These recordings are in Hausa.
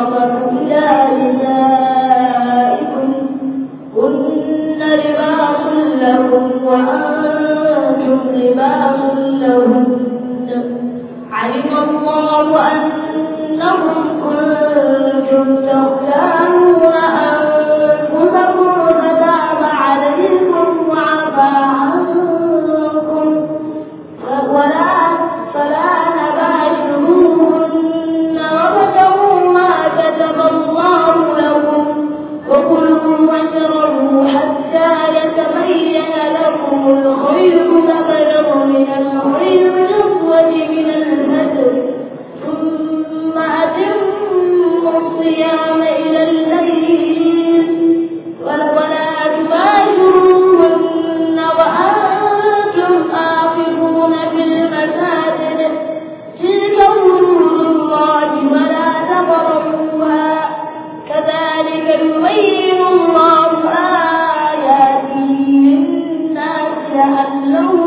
الرفث إلى نسائكم هن لباس لكم وأنتم لباس لهن علم الله أنكم كنتم تختارون أنفسكم فتاب عليكم وعفى عنكم ولا فلا نباشروهن وابتغوا ما كتب الله لكم وكلوا واشربوا حتى يتبين لكم الخير الأبيض من الخير الأسود من الفجر ثم أتموا الصيام إلى الليل ولا تباشروهن وأنتم آخذون في المساجد تلك حدود الله فلا تقربوها كذلك يبين الله آياته للناس لعلهم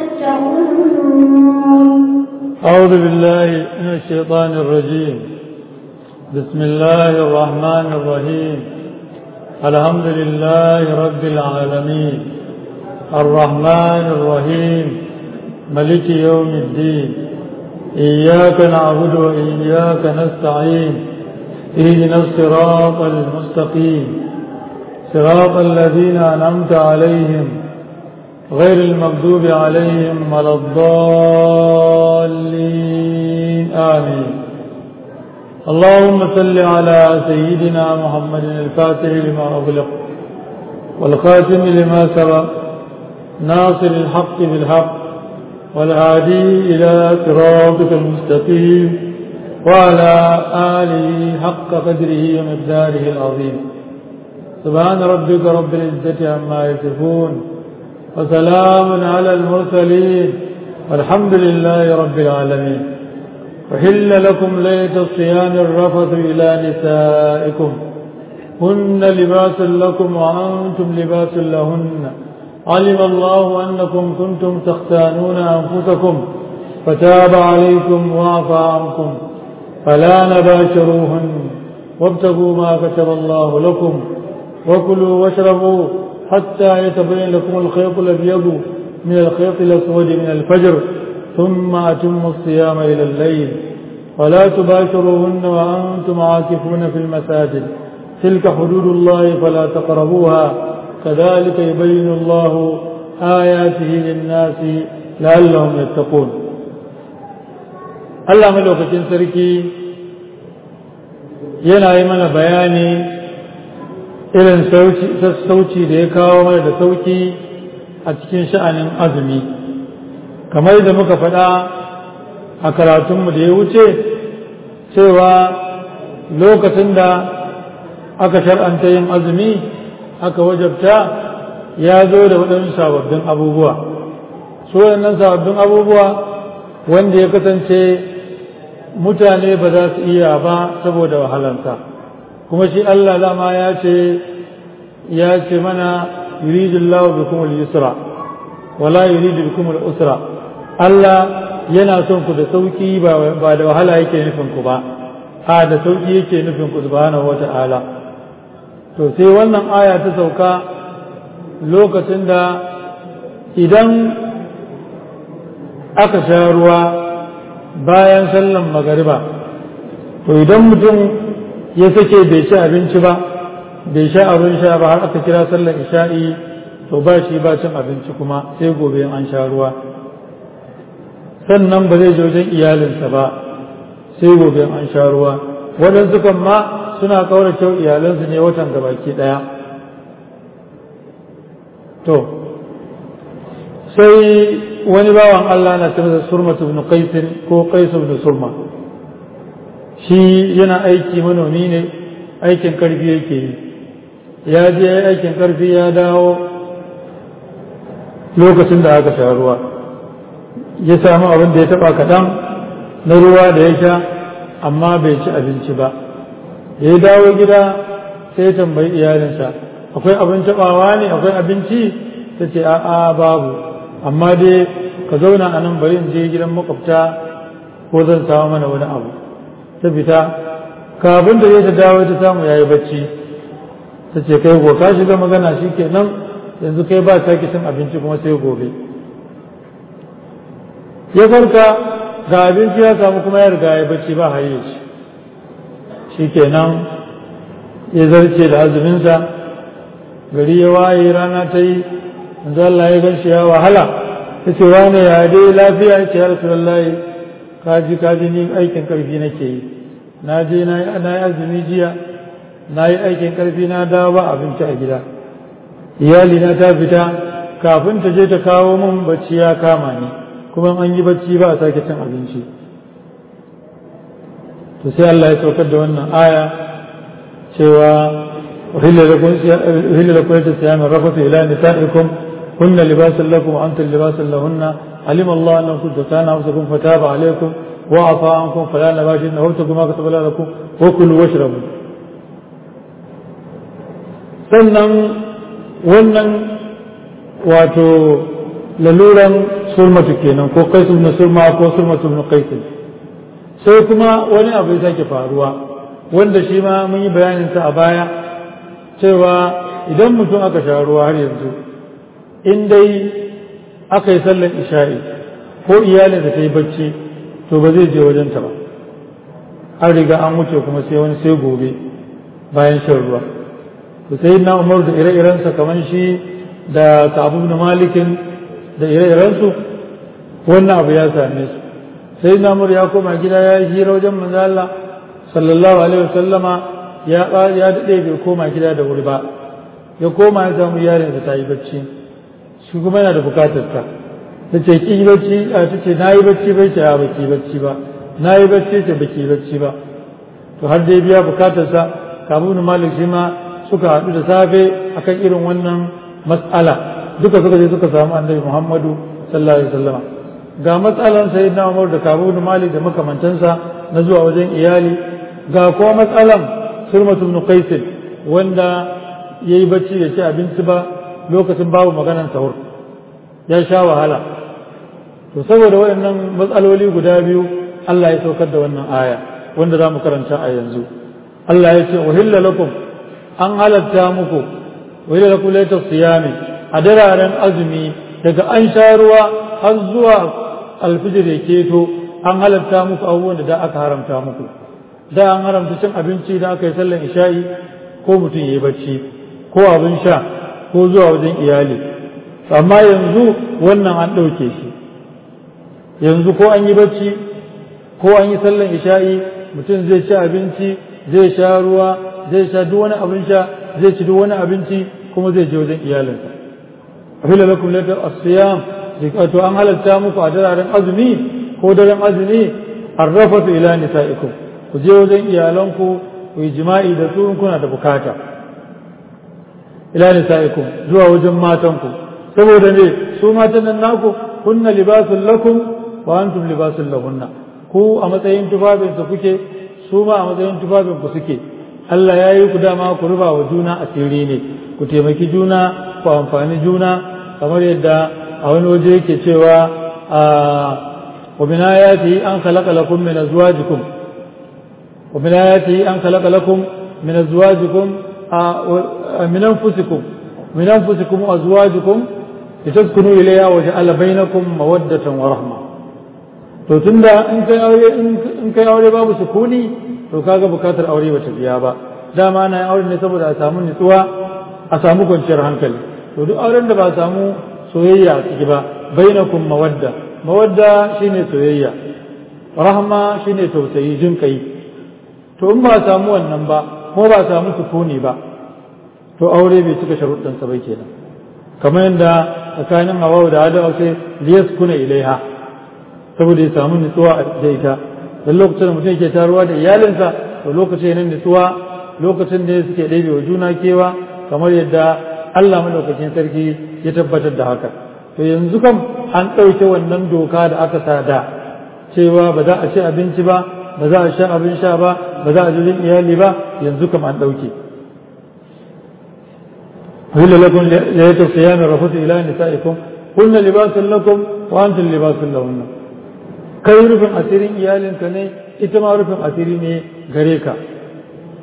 يتقون أعوذ بالله من الشيطان الرجيم بسم الله الرحمن الرحيم الحمد لله رب العالمين الرحمن الرحيم ملك يوم الدين إياك نعبد وإياك نستعين اهدنا الصراط المستقيم صراط الذين أنعمت عليهم غير المغضوب عليهم ولا الضالين آمين اللهم صل على سيدنا محمد الفاتح لما أغلق والخاتم لما سبق ناصر الحق بالحق والهادي إلى صراطك المستقيم وعلى آله حق قدره ومقداره العظيم سبحان ربك رب العزة عما يصفون وسلام على المرسلين والحمد لله رب العالمين وحل لكم ليلة الصيام الرفث إلى نسائكم هن لباس لكم وأنتم لباس لهن علم الله أنكم كنتم تختانون أنفسكم فتاب عليكم وعفى عنكم فلا نباشروهن وابتغوا ما كتب الله لكم وكلوا واشربوا حتى يتبين لكم الخيط الأبيض من الخيط الأسود من الفجر ثم أتموا الصيام إلى الليل ولا تباشروهن وأنتم عاكفون في المساجد تلك حدود الله فلا تقربوها كذلك يبين الله آياته للناس لعلهم يتقون Allah madaukakin sarki yana yi mana bayani irin sassauci da ya kawo mana da sauki a cikin sha'anin azumi kamar da muka faɗa a karatunmu da ya wuce cewa lokacin da aka shar'anta yin azumi aka wajabta ya zo da waɗansu sababbin abubuwa su waɗannan sababbin abubuwa wanda ya kasance mutane ba za su iya ba saboda wahalansa kuma shi Allah dama ya ce ya ce mana yuridu Allah bikum al-yusra wala yuridu bikum al-usra Allah yana son ku da sauki ba ba da wahala yake nufin ku ba a da sauki yake nufin ku subhanahu wata'ala to sai wannan aya ta sauka lokacin da idan aka sha ruwa bayan sallan magariba to idan mutum ya sake bai ci abinci ba bai sha abin sha ba har aka kira sallar isha'i to ba shi ba cin abinci kuma sai gobe an sha ruwa sannan ba zai je wajen iyalinsa ba sai gobe an sha ruwa waɗansu kan ma suna ƙaurace iyalansu ne watan gabaki ɗaya to sai wani bawan Allah na ce masa surma ibn qais ko qais ibn surma shi yana aiki manomi ne aikin karfi yake yi ya je aikin karfi ya dawo lokacin da aka sha ruwa ya samu abin da ya taba kaɗan na ruwa da ya sha amma bai ci abinci ba ya dawo gida sai ya tambayi iyalinsa akwai abin tabawa ne akwai abinci ta ce a'a babu amma dai ka zauna a nan bari in je gidan makwabta ko zan samu mana wani abu ta fita kafin da ya ta dawo ta samu yayi bacci ta ce kai go ka shiga magana shi ke nan yanzu kai ba sake cin abinci kuma sai gobe ya farka ga abinci ya samu kuma ya riga ya bacci ba haye shi shi ke nan ya zarce da azuminsa gari ya waye rana ta yi manzo Allah ya gan shi ya wahala ta ce wane ya dai lafiya ya ce ya rasulullahi kaji kaji ni aikin karfi nake yi na je na yi azumi jiya na yi aikin karfi na dawo ba abinci a gida iyali na ta fita kafin ta je ta kawo min bacci ya kama ni kuma an yi bacci ba a sake cin abinci to sai Allah ya saukar da wannan aya cewa uhilla lakum uhilla lakum siyamin rafatu ila nisaikum kunna libasan lakum wa antum libasan lahunna alima Allah annakum tatana anfusakum fataba alaykum wa afa ankum fala nabashin wabtagu ma kataba lakum wa kulu washrabu sannan wannan wato laluran sulmatu kenan ko kaisu na sulma ko sulmatu na kaisu sai kuma wani abu ya sake faruwa wanda shi ma mun yi bayaninsa a baya cewa idan mutum aka sha ruwa har yanzu in dai aka yi sallar isha'i ko iyalinsa ta yi bacci to ba zai je wajenta ba an riga an wuce kuma sai wani sai gobe bayan shan ruwa to sai na umar da ire-irensa kamar shi da kabu na malikin da ire-irensu wannan abu ya same su sai na umar ya koma gida ya yi hira wajen manzo Allah sallallahu alaihi wasallama ya ya dade bai koma gida da wuri ba ya koma ya samu yarinsa ta yi bacci shi kuma yana da bukatar ta ta ce ki yi bacci a ta ce na yi bacci bai ce a baki bacci ba na yi bacci ce baki bacci ba to har dai biya bukatarsa kabu na malik shi ma suka haɗu da safe akan irin wannan mas'ala duka suka je suka samu annabi Muhammadu sallallahu alaihi wasallam ga matsalan sayyidina Umar da Kabu bin Malik da makamantansa na zuwa wajen iyali ga kuma matsalan Sulmatu ibn Qais wanda yayi bacci da ci abinci ba lokacin babu maganan sahur ya sha wahala to saboda waɗannan matsaloli guda biyu Allah ya saukar da wannan aya wanda za mu karanta a yanzu Allah ya ce uhilla lakum an halatta muku wai da kulaita siyami a dararen azumi daga an sha ruwa har zuwa alfijir ya keto an halatta muku abubuwan da da aka haramta muku da an haramta cin abinci da aka yi sallan isha'i ko mutum ya yi bacci ko abin sha ko zuwa wajen iyali amma yanzu wannan an ɗauke shi yanzu ko an yi bacci ko an yi sallan isha'i mutum zai ci abinci zai sha ruwa zai sha duk wani abin sha zai ci duk wani abinci kuma zai je wajen iyalinsa ahilla lakum lata as-siyam to an halatta muku a daren azumi ko daren azumi arrafatu ila nisaikum ku je wajen iyalanku ku yi jima'i da su kuna da bukata ila nisaikum zuwa wajen matanku saboda ne su matan nan naku kunna libasul lakum wa antum libasul lahunna ku a matsayin tufafinsa kuke su ma a matsayin tufafin ku suke Allah ya yi ku dama ku ruba wa juna asiri ne ku taimaki juna ku amfani juna kamar yadda a wani waje yake cewa wa min ayati an khalaqa lakum min azwajikum wa min ayati an khalaqa lakum min azwajikum min anfusikum min anfusikum azwajikum litaskunu ilayha wa ja'ala bainakum mawaddatan wa rahma to tunda in kai aure in kai aure babu sukuni to kaga bukatar aure bata biya ba dama na aure ne saboda a samu nutsuwa a samu kwanciyar hankali to duk auren da ba a samu soyayya a ciki ba bainakum mawadda mawadda shine soyayya rahma shine tausayi jin kai to in ba a samu wannan ba ko ba a samu sukuni ba to aure bai cika sharuɗan sa bai kenan kamar yadda tsakanin hawa da adawa sai liyaskuna ilaiha saboda ya samu nutsuwa da ita da lokacin da mutum yake taruwa da iyalinsa to lokacin ne nutsuwa lokacin da suke ɗebe wa juna kewa kamar yadda Allah madaukakin sarki ya tabbatar da haka to yanzu kam an ɗauke wannan doka da aka sa da cewa ba za a ci abinci ba ba za a sha abin sha ba ba za a jirgin iyali ba yanzu kam an ɗauke هل لكم ليلة الصيام الرفث إلى نسائكم قلنا لباس لكم وأنتم لباس لهن kai rufin asirin iyalinka ne ita ma rufin asiri ne gare ka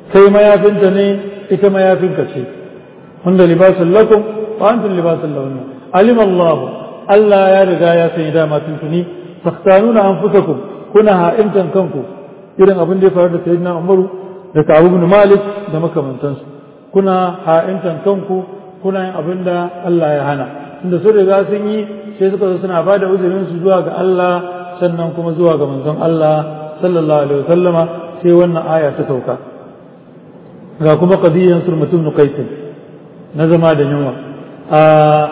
kai mayafinta ne ita mayafinka ce wanda libasun lakum wa antum libasun lahunna alim Allah Allah ya riga ya sani dama tuntuni takhtanuna anfusakum kuna ha'intan kanku irin abin da ya faru da sayyidina Umaru da Ka'ab ibn Malik da makamantansu kuna ha'intan kanku kuna yin abin da Allah ya hana tunda sun riga sun yi sai suka zo suna ba da uzurin su zuwa ga Allah sannan kuma zuwa ga manzon Allah sallallahu alaihi wasallama sai wannan aya ta sauka ga kuma qadiyan surmatum nuqaitin na zama da yunwa a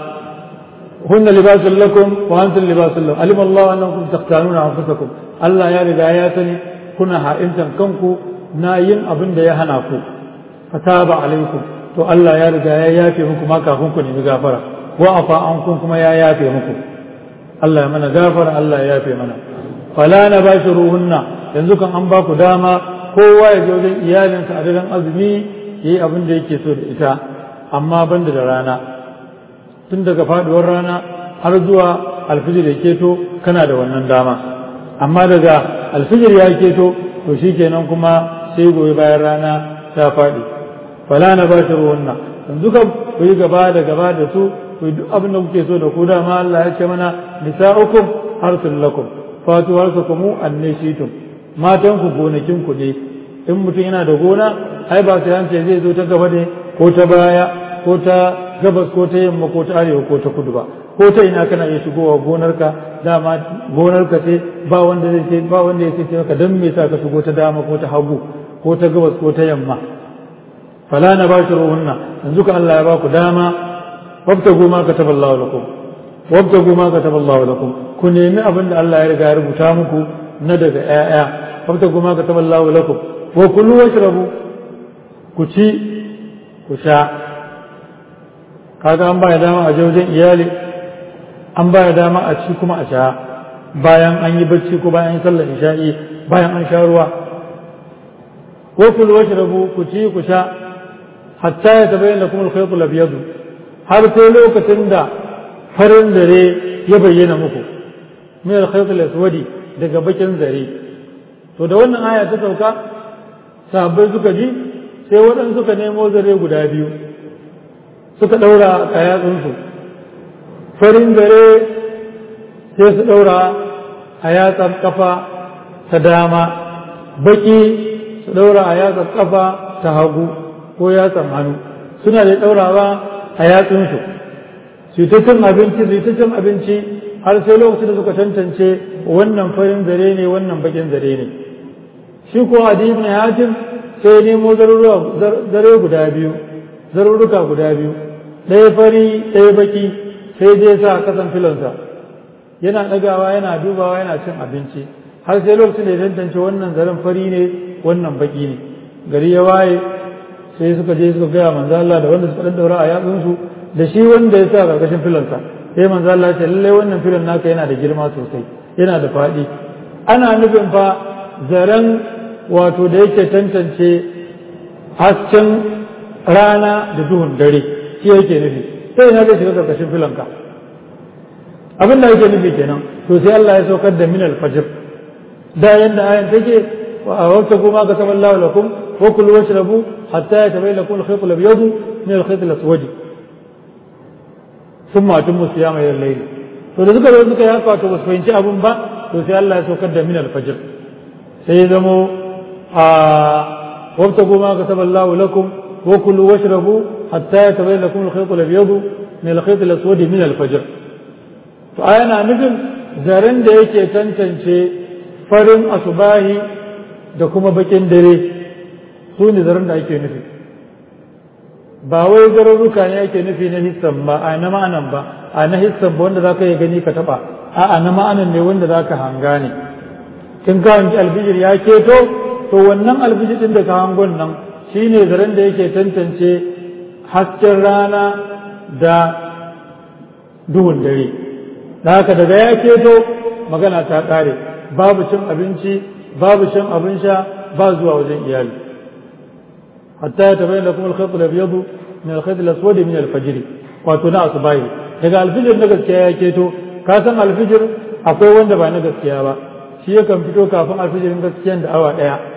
hunna libasun lakum wa antum libasun lahum alima Allah annakum taqtanuna anfusakum Allah ya riga ya sani kuna ha'intan kanku na yin abin da ya hana ku fataba alaikum to Allah ya riga ya yafe muku ma kafin ku nemi gafara wa afa ankum kuma ya yafe muku Allah ya mana gafara Allah ya yafe mana fala na bashiruhunna yanzu kan an ba ku dama kowa ya je wajen iyalinsa a daren azumi yayi abin da yake so da ita amma banda da rana tun daga faduwar rana har zuwa alfijir ya keto kana da wannan dama amma daga alfijir ya keto to shikenan kuma sai gobe bayan rana ta faɗi fala na ba shi ruwanna yanzu kan ku yi gaba da gaba da su ku yi duk abin da kuke so da ku dama Allah ya ce mana nisa'ukum harsun lakum fatu harsukum annashitum matan ku gonakin ku ne in mutum yana da gona ai ba sai an ce zai zo ta gaba ne ko ta baya ko ta gabas ko ta yamma ko ta arewa ko ta kudu ba ko ta ina kana iya shigowa gonarka dama gonarka ce ba wanda zai ce ba wanda ya ce maka dan me yasa ka shigo ta dama ko ta hagu ko ta gabas ko ta yamma fala na bashiruhunna yanzu ka Allah ya ba ku dama wabtagu ma kataballahu lakum wabtagu ma kataballahu lakum ku nemi abin da Allah ya riga ya rubuta muku na daga ƴaƴa wabtagu ma kataballahu lakum wa kulu washrabu ku ci ku sha kaga an baya dama a wajen iyali an baya dama a ci kuma a sha bayan an yi bacci ko bayan an sallar isha'i bayan an sha ruwa wa kulu washrabu ku ci ku sha hatta ya tabayyana lakum al-khayt al-abyad har sai lokacin da farin zare ya bayyana muku min al-khayt al-aswadi daga bakin zare to da wannan aya ta sauka sahabbai suka ji sai waɗansu suka nemo zare guda biyu suka ɗaura a yatsunsu farin zare sai su ɗaura a yatsar kafa ta dama baki su ɗaura a yatsar kafa ta hagu ko yatsan hannu suna da ɗaurawa a yatsunsu su ta cin abinci su ta cin abinci har sai lokacin da suka tantance wannan farin zare ne wannan bakin zare ne shi ko adi ibn hatim sai nemo zare guda biyu zarurruka guda biyu ɗaya fari ɗaya baki sai je sa a kasan filonsa yana ɗagawa yana dubawa yana cin abinci har sai lokacin da ya tantance wannan zaren fari ne wannan baki ne gari ya waye sai suka je suka gaya manzo Allah da wanda suka dan daura a yatsunsu da shi wanda ya sa karkashin filonsa sai manzo Allah ya ce lallai wannan filon naka yana da girma sosai yana da faɗi ana nufin fa zaren wato da yake tantance hasken rana da duhun dare shi yake nufi sai na zai shiga karkashin filanka abin da yake nufi kenan to sai Allah ya saukar da min al-fajr da yanda ayan take wa awtaku ma kataba Allah lakum wa kulu washrabu hatta yatabayyana lakum al-khayt al-abyad min al-khayt al-aswad thumma atimmu siyama ila al-layl to da suka zo suka yaka to ba su fahimci abun ba to sai Allah ya saukar da min al-fajr sai ya zamo a wabtagu ma kataba Allah lakum wa kulu washrabu hatta yatabayyana lakum al-khayt al-abyad min al-khayt al-aswad min al-fajr to ayana nufin zaren da yake tantance farin asubahi da kuma bakin dare su ne zaren da ake nufi ba wai zarurruka ne ake nufi na hissan ba a na ma'anan ba a na hissan ba wanda za ka yi gani ka taba a na ma'anan ne wanda za ka hanga ne in ka hangi albijir ya keto to wannan albijir din da ka hangon nan shine zaren da yake tantance hasken rana da duhun dare da haka daga ya keto magana ta ƙare babu cin abinci babu shan abin sha ba zuwa wajen iyali hatta ya tabayyana lakum al-khayt al-abyad min al-khayt al-aswad min al-fajr wato na asubahi daga alfijir na gaskiya ya keto ka san alfijir akwai wanda ba na gaskiya ba shi yakan fito kafin alfijirin gaskiyan da awa daya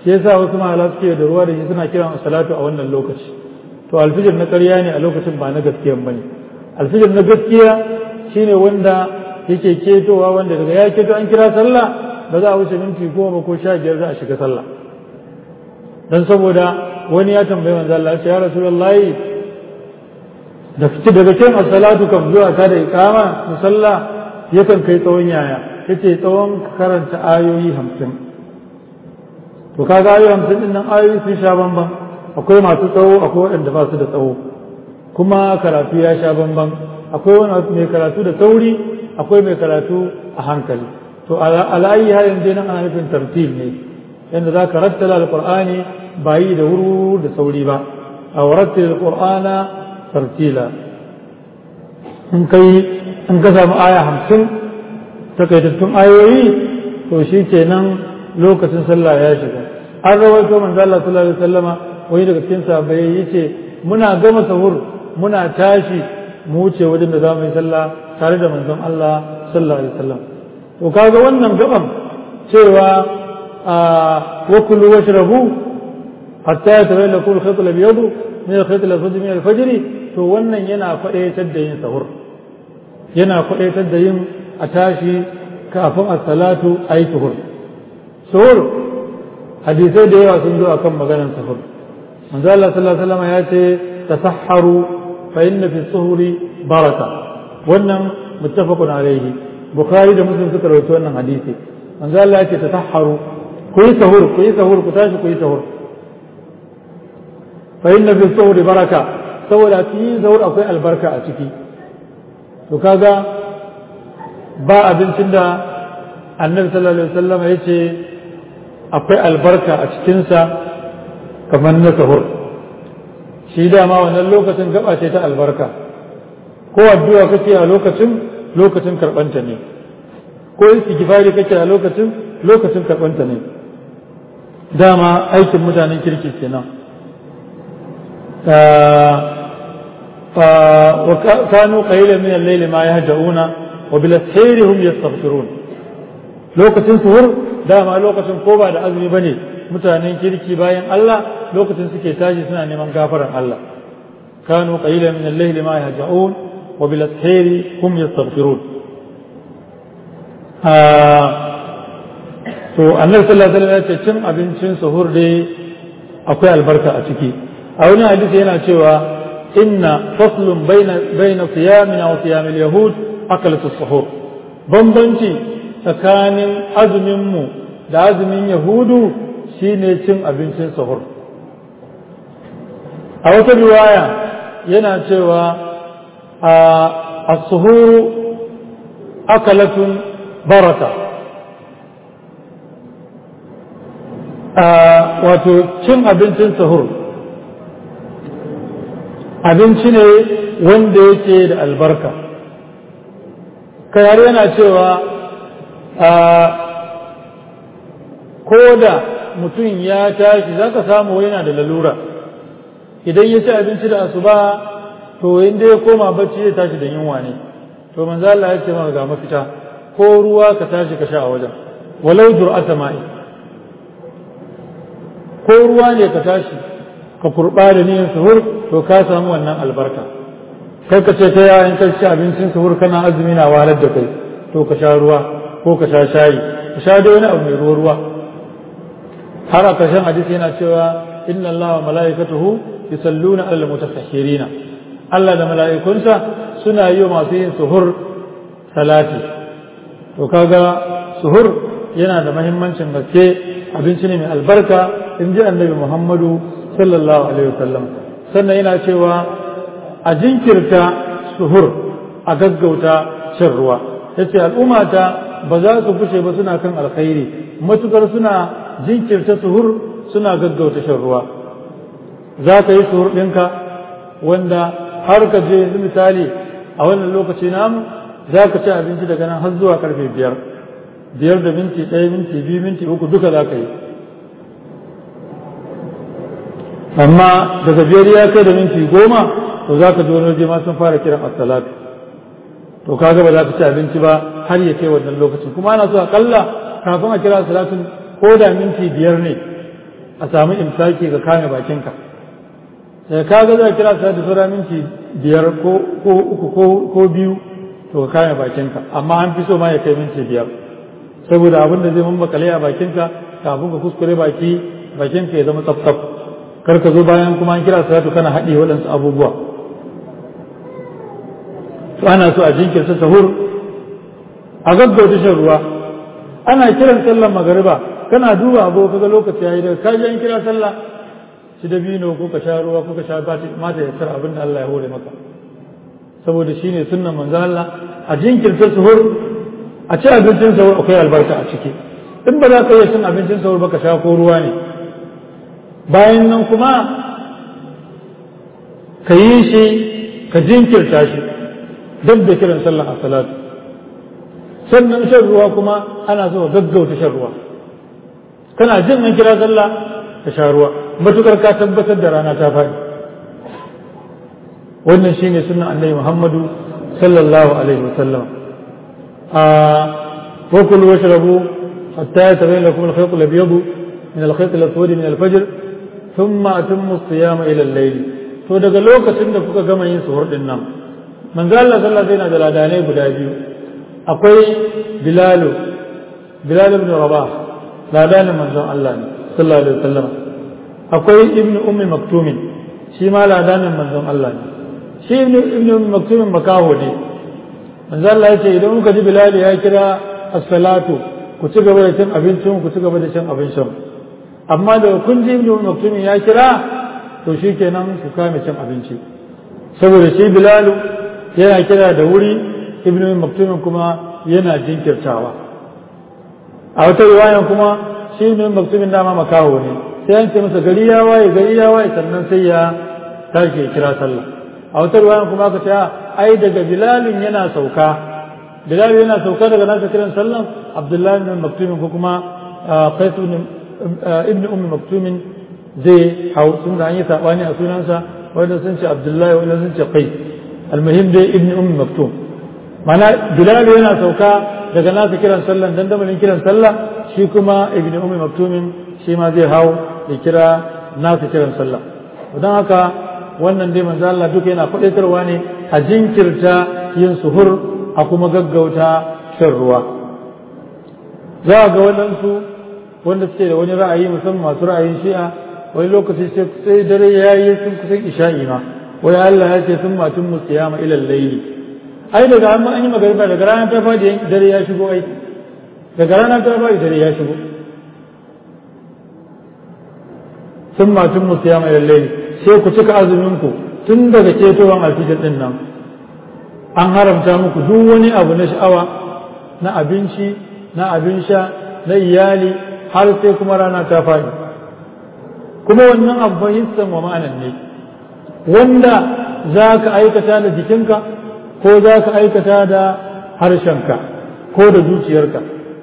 shi yasa wasu mahala suke da ruwa da shi suna kiran salatu a wannan lokaci to alfijir na ƙarya ne a lokacin ba na gaskiyan bane alfijir na gaskiya shine wanda yake ketowa wanda daga ya keto an kira sallah ba za a wuce minti goma ko sha biyar za a shiga sallah dan saboda wani ya tambayi manzo Allah ya rasulullahi da fice daga cikin as-salatu kam zuwa ta da iqama musalla yakan kai tsawon yaya yace tsawon karanta ayoyi hamsin to kaga ayoyi hamsin din nan ayoyi sun sha bamban akwai masu tsawo akwai waɗanda ba su da tsawo kuma karatu ya sha bamban akwai wani mai karatu da sauri akwai mai karatu a hankali to ala'ayi har yanzu nan ana nufin tartil ne yadda za ka rattala alqur'ani ba yi da wuru da sauri ba a warattil alqur'ana tartila in kai in ka samu aya hamsin takaitattun ayoyi to shi kenan lokacin sallah ya shiga an rawaito manzo Allah sallallahu alaihi wasallama wani daga cikin sahabbai yace muna gama sahur muna tashi mu wuce wajen da zamu yi sallah tare da manzon Allah sallallahu alaihi wasallam to kaga wannan gaban cewa wa kulu washrabu hatta yatabayyana lakum al-khayt al-abyad min al-khayt al-aswad min al-fajr to wannan yana faɗaitar da yin sahur yana faɗaitar da yin a tashi kafin as-salatu ayi sahur sahur hadisai da yawa sun zo akan maganar sahur manzo Allah sallallahu alaihi wasallam ya ce tasahharu fa inna fi suhuri baraka wannan muttafaqun alaihi bukhari da muslim suka rawaito wannan hadisi manzo Allah ya ce tasahharu ku yi sahur ku yi sahur ku tashi ku yi sahur fa inna fi suhuri baraka saboda cikin sahur akwai albarka a ciki to kaga ba abincin da annabi sallallahu alaihi wasallam ya ce akwai albarka a cikinsa kamar na sahur shi dama wannan lokacin gaba ce ta albarka ko addu'a kake a lokacin lokacin karɓanta ne ko istighfari kake a lokacin lokacin karɓanta ne dama aikin mutanen kirki kenan كانوا قليلا من الليل ما يهجعون وبالاسحير هم يستغفرون lokacin suhur dama lokacin ko ba da azumi bane mutanen kirki bayan Allah lokacin suke tashi suna neman gafaran Allah kanu qalilan min al-layli ma yahja'un wa bil ashari hum yastaghfirun to annabi sallallahu alaihi wasallam ya ce cin abincin suhur dai akwai albarka a ciki a wani hadisi yana cewa inna faslun baina baina siyamina wa siyamil yahud akalatu suhur bambanci tsakanin azuminmu da azumin yahudu shine cin abincin sahur a wata riwaya yana cewa a suhuru akalatun baraka wato cin abincin sahur abinci ne wanda yake da albarka kayar yana cewa ko da mutum ya tashi za ka samu yana da lalura idan ya ci abinci da asuba to inda ya koma bacci zai tashi da yunwa ne to manzo Allah ya ce maka ga mafita ko ruwa ka tashi ka sha a wajen walau dur'ata ma'i ko ruwa ne ka tashi ka kurba da niyyar suhur to ka samu wannan albarka kai ka ce ta yayin ka ci abincin suhur kana azumi na walar da kai to ka sha ruwa ko ka sha shayi ka sha da wani abu mai ruwa ruwa har a ƙarshen hadisi yana cewa inna Allah wa mala'ikatuhu yusalluna alal mutasahhirina Allah da mala'ikunsa suna yi wa masu yin suhur salati to kaga suhur yana da mahimmancin gaske abinci ne mai albarka in ji annabi Muhammadu sallallahu alaihi wasallam sannan yana cewa a jinkirta suhur a gaggauta shan ruwa yace al'ummata ba za su fushe ba suna kan alkhairi matukar suna jinkirta suhur suna gaggauta shan ruwa za ka yi suhur ɗinka wanda har ka je yanzu misali a wannan lokaci namu za ka ci abinci daga nan har zuwa karfe biyar biyar da minti ɗaya minti biyu minti uku duka za ka yi amma daga biyar ya kai da minti goma to za ka ji wani waje ma sun fara kiran assalatu to kaga ba za ka ci abinci ba har ya kai wannan lokacin kuma ana so akalla kafin a kira salatun ko da minti biyar ne a samu imsaki ga kame bakinka da ka ga za kira sa da sura minti biyar ko uku ko biyu to ka kame bakinka amma an fi so ma ya kai minti biyar saboda abin da zai mammakale a bakinka kafin ka kuskure baki bakinka ya zama tsaf kar ka zo bayan kuma an kira salatu kana haɗe waɗansu abubuwa to ana so a jinkirta sahur a gaggauta shan ruwa ana kiran sallar magariba kana duba abu kaga lokaci yayi daga ka ji an kira sallah shi da bino ko ka sha ruwa ko ka sha bati mata ya tsara abin da Allah ya hore maka saboda shine sunnan manzo Allah a jinkirta sahur a ci abincin sahur akwai albarka a ciki in ba za ka iya cin abincin sahur ba ka sha ko ruwa ne bayan nan kuma ka yi shi ka jinkirta shi duk da kiran sallah a salatu sannan shan ruwa kuma ana so gaggauta shan ruwa kana jin an kira sallah ka sha ruwa matukar ka tabbatar da rana ta faɗi wannan shine sunan annabi Muhammadu sallallahu alaihi wasallam a wa kulu washrabu hatta yatabayyana lakum al-khayt al-abyad min al-khayt al-aswad min al-fajr thumma atimmu as-siyama ila al-layl to daga lokacin da kuka gama yin suhur din nan manzo Allah sallallahu alaihi wasallam da ladanai guda biyu akwai bilalu bilal ibn rabah ladanin manzon Allah ne sallallahu alaihi wasallam akwai ibnu ummi maktumin shi ma ladanin manzon Allah ne shi ibnu ibnu ummi maktumin makaho ne manzon Allah ya ce idan muka ji bilal ya kira as-salatu ku ci gaba da cin abincin ku ci gaba da cin abincin amma da kun ji ibnu ummi maktumin ya kira to shikenan ku kame cin abinci saboda shi bilalu yana kira da wuri ibnu ummi maktumin kuma yana jinkirtawa a wata riwayan kuma shi ne maktumin dama makaho ne sai an ce masa gari ya waye gari ya waye sannan sai ya tashi ya kira sallah a wata riwayan kuma aka ce ai daga bilalin yana sauka bilal yana sauka daga nasa kiran sallan abdullahi ibn maktumin ko kuma qais ibn ummi maktumin zai hau sun da an yi sabani a sunansa wanda sun ce abdullahi wanda sun ce qais almuhim dai ibn ummi maktum mana bilal yana sauka daga nasa kiran sallan dandamalin kiran sallah shi kuma ibn ummi maktumin shi ma zai hau ya kira nasa kiran sallah don haka wannan dai manzo Allah duka yana faɗaitarwa ne a jinkirta yin suhur a kuma gaggauta shan ruwa za ga waɗansu wanda suke da wani ra'ayi musamman masu ra'ayin shi'a wani lokaci sai dare ya yi sun kusan isha'i ma wai Allah ya ce sun matun musiyama ilal layli ai daga an an yi magariba daga rana ta fadi dare ya shigo ai daga rana ta fadi dare ya shigo sun matun musu ya mai lallai sai ku cika azumin ku tun daga cetowar alfijir din nan an haramta muku duk wani abu na sha'awa na abinci na abin sha na iyali har sai kuma rana ta fadi kuma wannan abu fahimtar wa ma'anan ne wanda za ka aikata da jikinka ko za ka aikata da harshenka ko da zuciyarka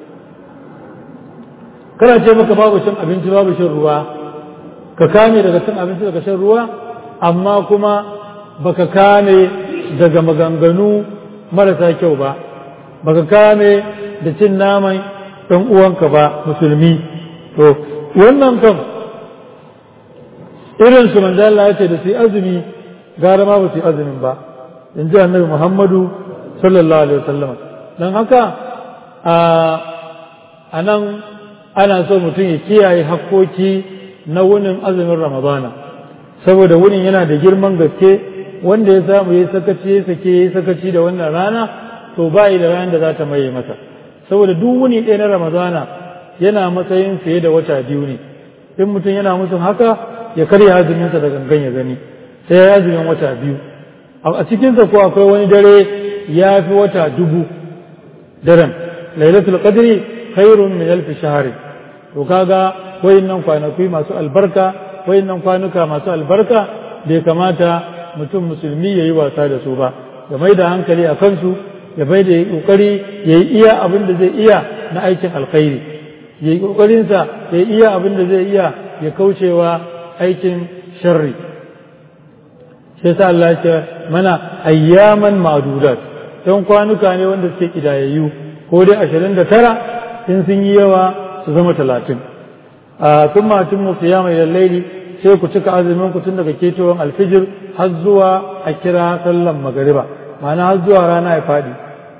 kana ce maka babu cin abinci babu shan ruwa ka kame daga cin abinci daga shan ruwa amma kuma baka kame daga maganganu marasa kyau ba baka kame da cin naman ɗan uwanka ba musulmi to wannan kam irin su manzo Allah ya ce da su azumi gara ma ba su azumin ba in ji annabi Muhammadu sallallahu alaihi wasallam don haka a nan ana so mutum ya kiyaye hakkoki na wunin azumin ramadana saboda wunin yana da girman gaske wanda ya samu ya sakaci ya sake ya sakaci da wannan rana to ba da ranar da za ta maye masa saboda duk wuni ɗaya na ramadana yana matsayin fiye da wata biyu ne in mutum yana mutum haka ya karya azuminsa da gangan ya gani sai ya azumin wata biyu a cikinsa ko akwai wani dare ya fi wata dubu daren lailatul qadri khairun min alf shahr to kaga wayannan kwanaki masu albarka wayannan kwanuka masu albarka bai kamata mutum musulmi ya yi wasa da su ba ya mai da hankali a kansu ya bai da kokari ya yi iya abin da zai iya na aikin alkhairi ya yi kokarinsa ya yi iya abin da zai iya ya kaucewa aikin sharri shi yasa Allah ya ce mana ayyaman ma'dudat don kwanuka ne wanda suke kidayayyu ko dai ashirin da tara in sun yi yawa su zama talatin a sun matun mu fiya mai laili sai ku cika azumin ku tun daga ketowar alfijir har zuwa a kira sallan magariba ma'ana har zuwa rana ya faɗi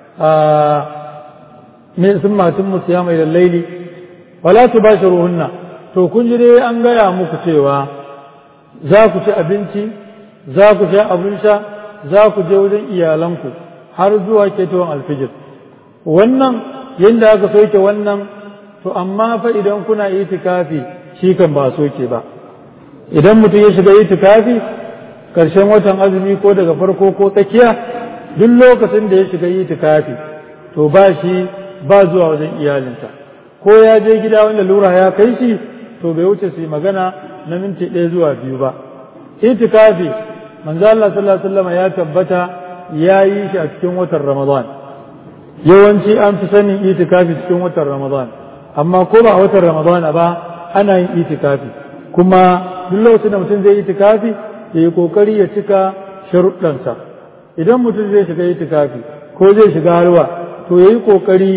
min sun matun mu fiya mai laili wala tu bashi ruhunna to kun ji dai an gaya muku cewa za ku ci abinci za ku sha abin sha za ku je wajen iyalanku har zuwa ketowar alfijir wannan yadda aka soke wannan to amma fa idan kuna itikafi shi kan ba soke ba idan mutum ya shiga itikafi karshen watan azumi ko daga farko ko tsakiya duk lokacin da ya shiga itikafi to ba shi ba zuwa wajen iyalinsa ko ya je gida wanda lura ya kai shi to bai wuce su magana na minti ɗaya zuwa biyu ba itikafi manzo Allah sallallahu alaihi wasallam ya tabbata ya yi shi a cikin watan Ramadan yawanci an fi sanin itikafi cikin watan Ramadan amma ko ba a watan Ramadan ba ana yin itikafi kuma duk lokacin da mutum zai itikafi ya yi kokari ya cika sharuɗansa idan mutum zai shiga itikafi ko zai shiga halwa to ya yi kokari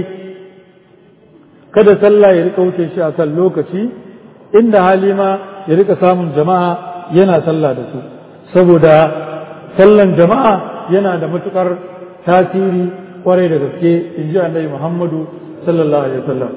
kada sallah ya rika wuce shi a kan lokaci inda hali ma ya rika samun jama'a yana sallah da su saboda sallan jama'a yana da matukar tasiri kwarai da gaske in ji annabi Muhammadu sallallahu alaihi wasallam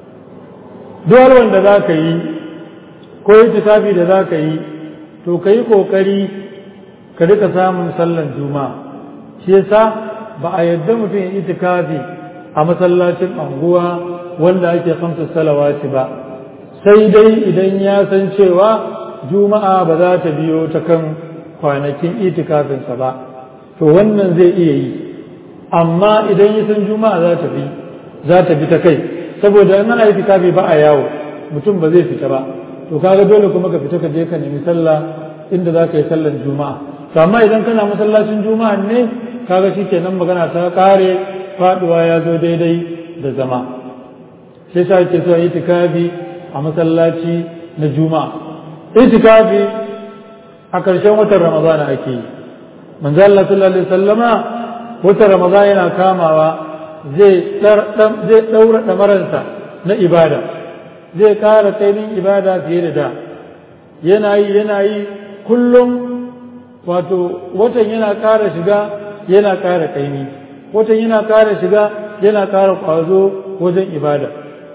duk wanda za ka yi ko itikafi da za ka yi to ka yi kokari ka rika samun sallan juma'a shi yasa ba a yadda mutum ya itikafi a masallacin anguwa wanda ake kamsa salawati ba sai dai idan ya san cewa juma'a ba za ta biyo ta kan kwanakin itikafinsa ba to wannan zai iya yi amma idan ya san juma'a za ta bi za ta bi ta kai saboda in ana itikafi ba a yawo mutum ba zai fita ba to kaga dole kuma ka fita ka je ka nemi sallah inda za ka yi sallar juma'a to amma idan kana masallacin juma'a ne kaga shikenan magana ta kare faduwa ya zo daidai da zama sai sa ake so itikafi a masallaci na juma'a itikafi a ƙarshen watan ramadana ake yi manzo Allah sallallahu alaihi wasallama watan ramadana yana kamawa zai zai daura damaransa na ibada zai ƙara tsainin ibada fiye da da yana yi yana yi kullum wato watan yana ƙara shiga yana ƙara ƙaimi watan yana ƙara shiga yana ƙara ƙwazo wajen ibada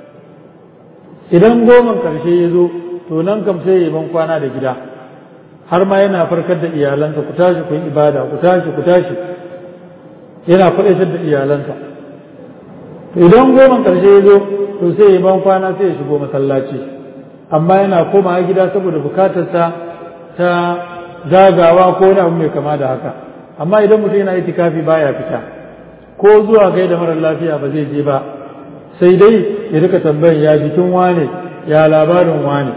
idan goman ƙarshe ya zo to nan kam sai ya ban kwana da gida har ma yana farkar da iyalansa ku tashi ku yi ibada ku tashi ku tashi yana faɗaitar da iyalansa idan goman ƙarshe ya zo to sai ya ban kwana sai ya shigo masallaci amma yana komawa gida saboda bukatarsa ta zagawa ko wani abu mai kama da haka amma idan mutum yana itikafi baya fita ko zuwa gai da marar lafiya ba zai je ba sai dai ya rika tambayan ya jikin wane ya labarin wane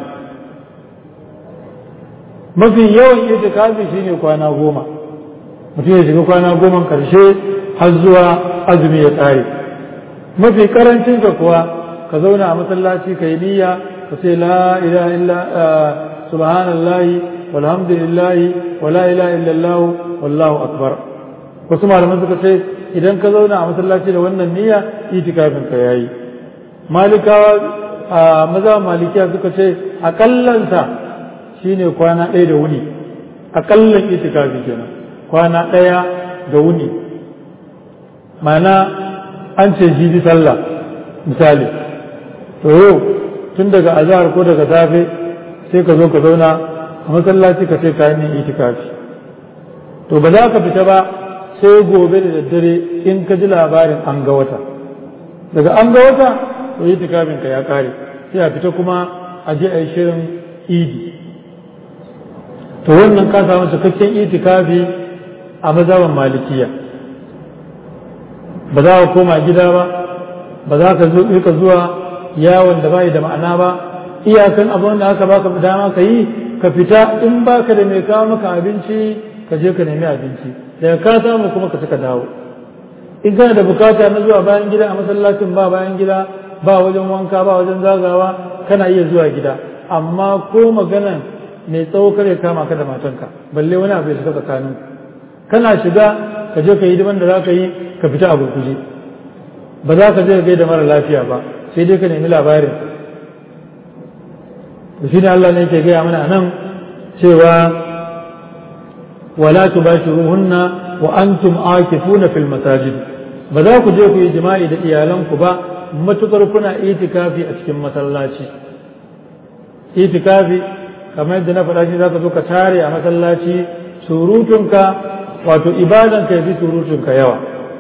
mafi yawan itikafi shine kwana goma mutum ya shiga kwana goma karshe har zuwa azumi ya ƙare mafi karancin ka kuwa ka zauna a masallaci ka yi niyya ka ce la ilaha illa subhanallahi walhamdulillahi wa la ilaha illallah wallahu akbar wasu malaman suka ce idan ka zauna a masallaci da wannan niyya itikafin ka yayi malikawa a maza malikiya suka ce akallansa shine kwana ɗaya da wuni akallan itikafi kenan kwana ɗaya da wuni mana an ce jibi sallah misali to yau tun daga azahar ko daga safe sai ka zo ka zauna a masallaci ka ce kayan yin itikafi to ba za ka fita ba sai gobe da daddare in ka ji labarin an ga wata daga an ga wata to itikafin ka ya kare sai a fita kuma a je a yi shirin idi to wannan ka samu cikakken itikafi a mazaban malikiya ba za ka koma gida ba ba za ka rika zuwa yawon da bai da ma'ana ba iyakan abin da aka baka dama ka yi ka fita in baka da mai kawo maka abinci ka je ka nemi abinci daga ka samu kuma ka suka dawo in kana da bukata na zuwa bayan gida a masallacin ba bayan gida ba wajen wanka ba wajen zagawa kana iya zuwa gida amma ko maganan mai tsawo kare kama ka da matanka balle wani abu ya shiga tsakanin kana shiga ka je ka yi hidiman da za ka yi ka fita a gurguje ba za ka je ka gaida mara lafiya ba sai dai ka nemi labarin shi ne Allah ne yake gaya mana nan cewa wala tubashiruhunna wa antum akifuna fil masajid ba za ku je ku yi jima'i da iyalanku ba matukar kuna itikafi a cikin masallaci itikafi kamar yadda na faɗa shi za ka zo ka tare a masallaci surutunka wato ibadan ka yafi surutunka yawa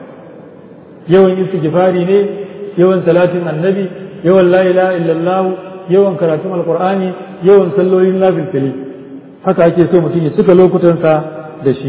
yawan istighfari ne yawan salatin annabi yawan la ilaha illallah yawan karatun alqur'ani yawan sallolin nafilfili haka ake so mutum ya cika lokutansa da shi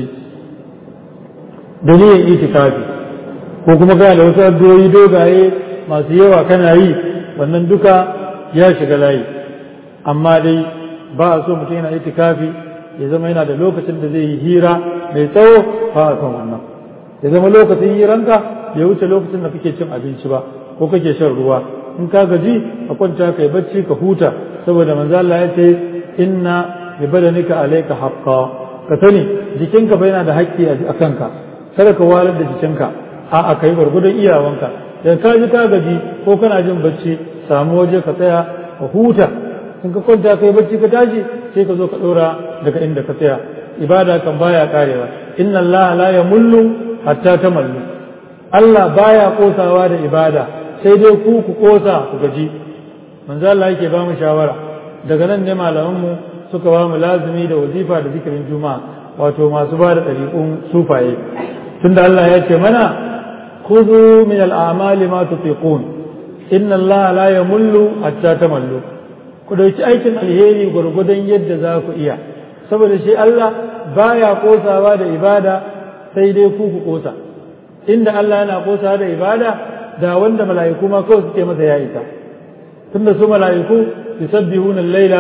da niyyar itikafi ko kuma kana da wasu addu'o'i dogaye masu yawa kana yi wannan duka ya shiga layi amma dai ba a so mutum yana itikafi ya zama yana da lokacin da zai yi hira mai tsawo ba a son wannan ya zama lokacin hiranka ya wuce lokacin da kake cin abinci ba ko kake shan ruwa in ka gaji ka kwanta ka yi bacci ka huta saboda manzo Allah ya ce inna bi badanika alayka haqqan ka sani jikinka bai yana da haƙƙi a kanka kada ka walar da jikinka a a kai gwargwadon iyawanka da ka ji ka gaji ko kana jin bacci samu waje ka tsaya ka huta in ka kwanta kai bacci ka tashi sai ka zo ka ɗora daga inda ka tsaya ibada kan baya karewa inna allaha la yamullu hatta tamallu Allah baya kosawa da ibada sai dai ku ku kosa ku gaji manzo Allah yake ba mu shawara daga nan ne malaman mu suka ba mu lazimi da wazifa da zikirin juma'a wato masu ba da ɗariƙun sufaye tunda Allah ya ce mana khudhu min al-a'mali ma tutiqun inna Allah la yamullu hatta tamallu ku dauki aikin alheri gwargwadon yadda za ku iya saboda shi Allah baya kosawa da ibada sai dai ku ku kosa inda Allah yana kosawa da ibada da wanda mala'iku ma kawai suke masa ya isa tunda su mala'iku yusabbihuna al-laila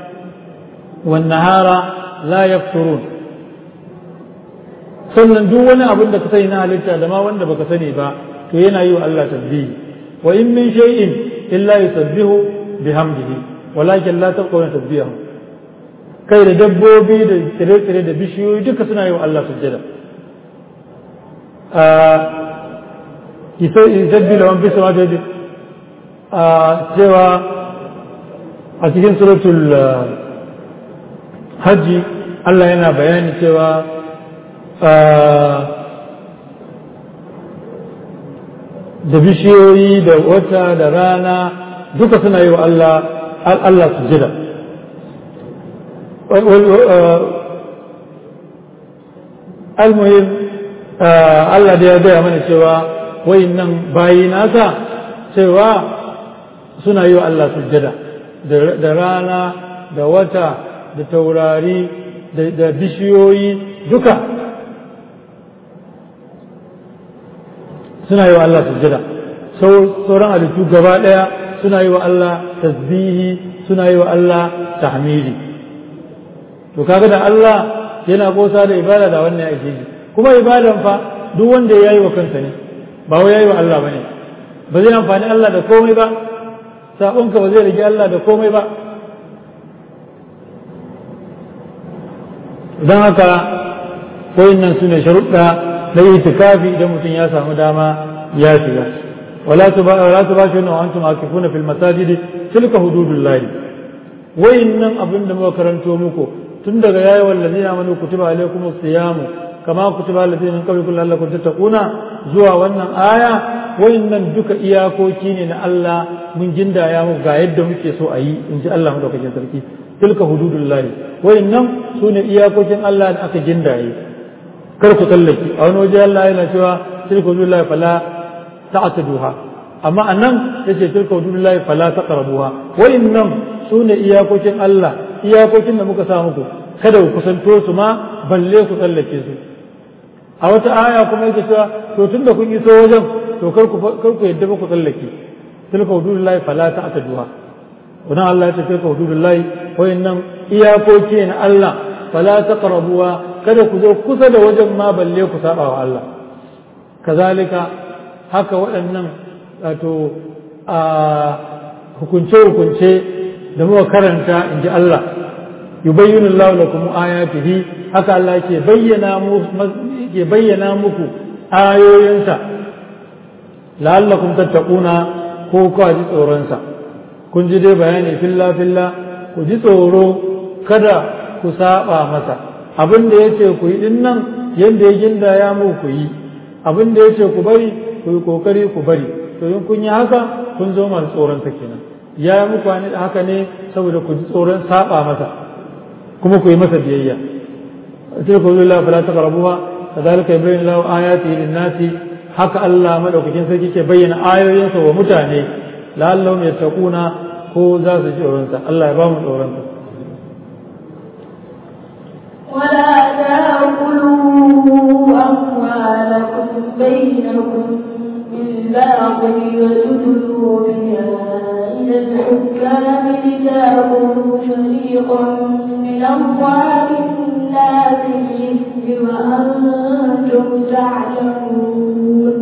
wan nahara la yafturun sannan duk wani abin da ka sani na halitta da ma wanda baka sani ba to yana yi wa Allah tasbihi wa in min shay'in illa yusabbihu bihamdihi walakin la taqawna tasbihahu kai da dabbobi da tsire-tsire da bishiyoyi duka suna yi wa Allah sujjada yusabbi lawan fi sama da a cewa a cikin suratul hajji Allah yana bayani cewa da bishiyoyi da wata da rana duka suna yi wa Allah Allah sujjada almuhim Allah da ya gaya mana cewa nan bayi nasa cewa suna yi wa Allah sujjada da rana da wata da taurari da bishiyoyi duka suna yi wa Allah sujjada sauran halittu gaba ɗaya suna yi wa Allah tasbihi suna yi wa Allah tahmidi to kaga da Allah yana kosa da ibada da wannan ya ake ji kuma ibadan fa duk wanda ya yi wa kansa ne ba wai ya yi wa Allah bane ba zai amfani Allah da komai ba sabonka ba zai rage Allah da komai ba don haka nan su ne sharuɗa na itikafi idan mutum ya samu dama ya shiga wala tuba shi wa antum akifuna fil masajidi tilka hududullahi wayannan abin da muka karanto muku tun daga yayi wallazina amanu kutiba alaykum siyamu kama kutiba allazina min qablikum la'allakum tattaquna zuwa wannan aya wayannan duka iyakoki ne na Allah mun gindaya mu ga yadda muke so a yi in ji Allah madaukakin sarki tilka hududullahi wayannan sune iyakokin Allah da aka gindaye kar ku tallaki a wani waje Allah yana cewa tilka hududullahi fala ta'taduha amma anan yace tilka hududullahi fala taqrabuha wayannan sune iyakokin Allah iyakokin da muka sa muku kada ku kusanto su ma balle ku tsallake su a wata aya kuma yake cewa to tunda kun iso wajen to kar ku kar ku yadda ba ku tsallake tilka hududullahi fala ta'taduha wannan Allah ya ce tilka hududullahi wayannan iyakoki na Allah fala taqrabuha kada ku zo kusa da wajen ma balle ku saba wa Allah kazalika haka waɗannan wato a hukunce-hukunce da muka karanta in ji Allah yubayyinu Allah lakum ayatihi haka Allah ke bayyana mu ke bayyana muku ayoyinsa la'allakum tattaquna ko ku ji tsoron sa kun ji dai bayani filla filla ku ji tsoro kada ku saba masa abin da yace ku yi din nan yanda ya gindaya mu ku yi abin da yace ku bari ku yi kokari ku bari to in kun yi haka kun zo masu tsoron sa kenan ya yi muku haka ne saboda ku ji tsoron saba masa kuma ku yi masa biyayya tilka lillahi fala taqrabuha kadhalika yubayyinu lahu ayatihi lin-nasi haka Allah madaukakin sarki ke bayyana ayoyinsa wa mutane la'allahum yattaquna ko za su ji tsoron sa Allah ya ba mu tsoron sa ولا تأكلوا أموالكم بينكم بالباطل وتدلوا بها إلى الحكام لتأكلوا فريقا من أموال الناس بالإثم وأنتم تعلمون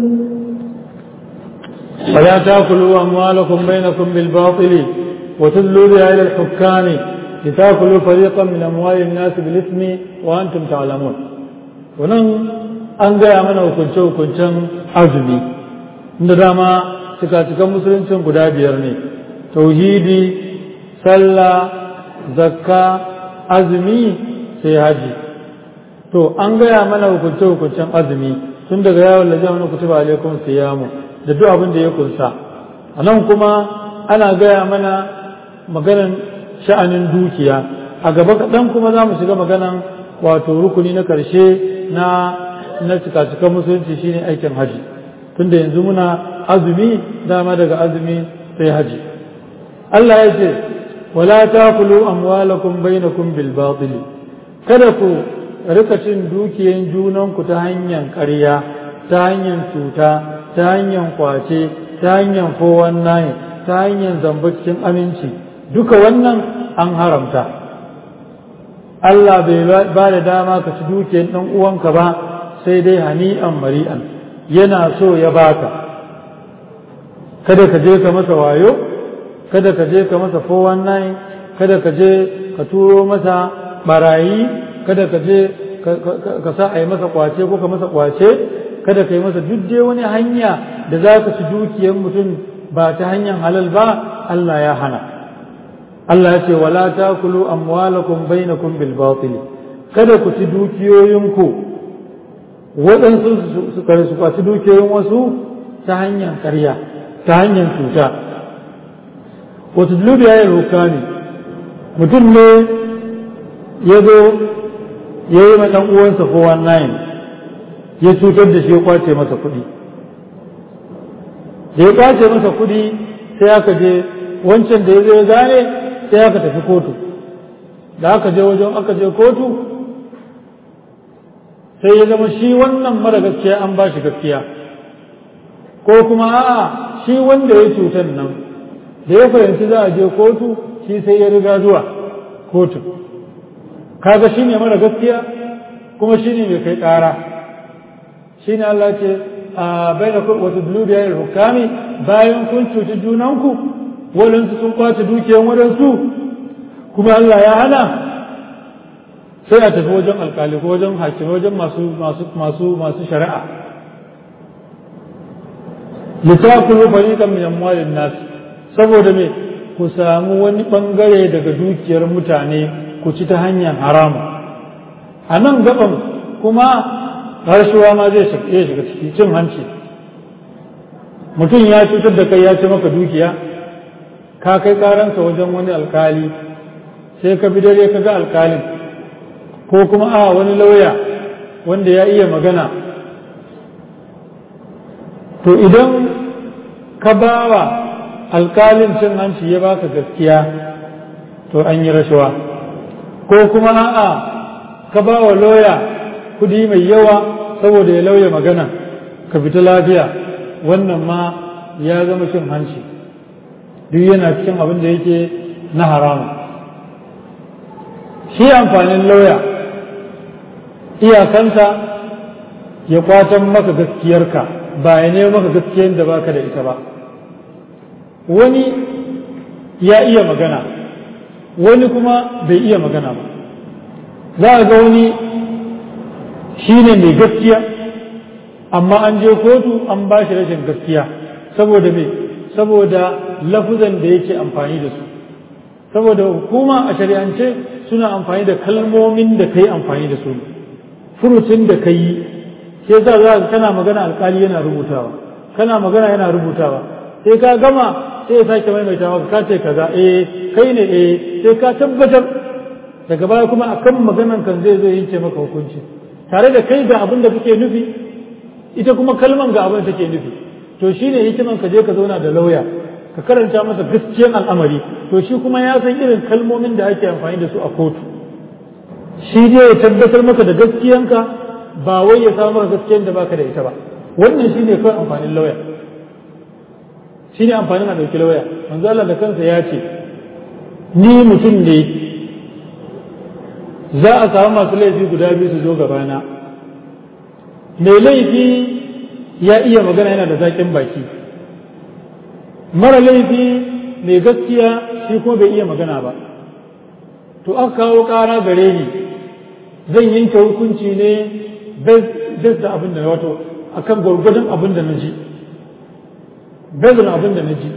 ولا تأكلوا أموالكم بينكم بالباطل وتدلوا بها إلى الحكام لتأكلوا فريقا من أموال الناس بالإثم وأنتم تعلمون ونن an gaya mana hukunce-hukuncen azumi inda dama cika-cikan musuluncin guda biyar ne tauhidi sallah zakka azumi sai haji to an gaya mana hukunce-hukuncen azumi tun daga yawon lajiyar wani kutuba alaikum siyamu da duk abin da ya kunsa a nan kuma ana gaya mana maganan sha'anin dukiya a gaba kaɗan kuma za mu shiga maganan wato rukuni na ƙarshe na na cika-cikan musulunci shine aikin haji tunda yanzu muna azumi dama daga azumi sai haji Allah ya ce wala taqulu amwalakum bainakum bil batil kada ku rika cin dukiyan junanku ta hanyar ƙarya ta hanyar cuta ta hanyar kwace ta hanyar 419 ta hanyar zamba cikin aminci duka wannan an haramta Allah bai ba da dama ka ci dukiyan ɗan uwanka ba sai dai hani'an mari'an yana so ya baka kada ka je ka masa wayo kada ka je ka masa 419 kada ka je ka turo masa barayi kada ka je ka sa a yi masa kwace ko ka masa kwace kada ka yi masa duk dai wani hanya da za ka ci dukiyar mutum ba ta hanyar halal ba Allah ya hana Allah ya ce wala takulu amwalakum bainakum bil batil kada ku ci dukiyoyinku waɗansu su kare su kwaci dukiyoyin wasu ta hanyar ƙarya ta hanyar cuta wata dulubi ya yi rukani mutum ne ya zo ya yi ɗan uwansa 419 ya cutar da shi ya kwace masa kuɗi da ya kwace masa kuɗi sai aka je wancan da ya zo ya gane sai aka tafi kotu da aka je wajen aka je kotu sai ya zama shi wannan mara gaskiya an ba shi gaskiya ko kuma a'a shi wanda ya cutar nan da ya fahimci za a je kotu shi sai ya riga zuwa kotu kaga shi ne mara gaskiya kuma shi ne mai kai ƙara shi ne Allah ce a bai da wata dulubiyar hukami bayan kun cuci junanku waɗansu sun kwace dukiyan waɗansu kuma Allah ya hana sai a tafi wajen alkali ko wajen hakimi wajen masu masu masu masu shari'a litakulu fariqan min amwalin nas saboda me ku samu wani bangare daga dukiyar mutane ku ci ta hanyar haramu a nan gaban kuma harshuwa ma zai shiga ciki cin hanci mutum ya cutar da kai ya ci maka dukiya ka kai karansa wajen wani alkali sai ka bi dare ka ga alkalin ko kuma a wani lauya wanda ya iya magana to idan ka bawa alkalin cin hanci ya baka gaskiya to an yi rashawa ko kuma a'a ka bawa lauya kudi mai yawa saboda ya lauya magana ka fita lafiya wannan ma ya zama cin hanci duk yana cikin abin da yake na haramu shi amfanin lauya iyakanta ya kwatan maka gaskiyarka ba ya nemo maka gaskiyar da baka da ita ba wani ya iya magana wani kuma bai iya magana ba za a ga wani shi ne mai gaskiya amma an je kotu an ba shi rashin gaskiya saboda me saboda lafuzan da yake amfani da su saboda hukuma a shari'ance suna amfani da kalmomin da kai amfani da su furucin da ka yi sai za za kana magana alkali yana rubutawa kana magana yana rubutawa sai ka gama sai ya sake maimaita maka ka ce kaza eh kai ne eh sai ka tabbatar daga baya kuma akan maganan kan zai zo yanke maka hukunci tare da kai ga abin da kake nufi ita kuma kalman ga abin da take nufi to shine hikiman ka je ka zauna da lauya ka karanta masa gaskiyan al'amari to shi kuma ya san irin kalmomin da ake amfani da su a kotu shi dai ya tabbatar maka da gaskiyanka ba wai ya samu maka gaskiyan da baka da ita ba wannan shine kawai amfanin lauya shine amfanin a ɗauki lauya manzo Allah da kansa ya ce ni mutum ne za a samu masu laifi guda biyu su zo gabana mai laifi ya iya magana yana da zaƙin baki mara laifi mai gaskiya shi kuma bai iya magana ba to aka kawo ƙara gare ni zan yanke hukunci ne bez da abin da wato akan gwargwadon abin da na ji bezin abin da na ji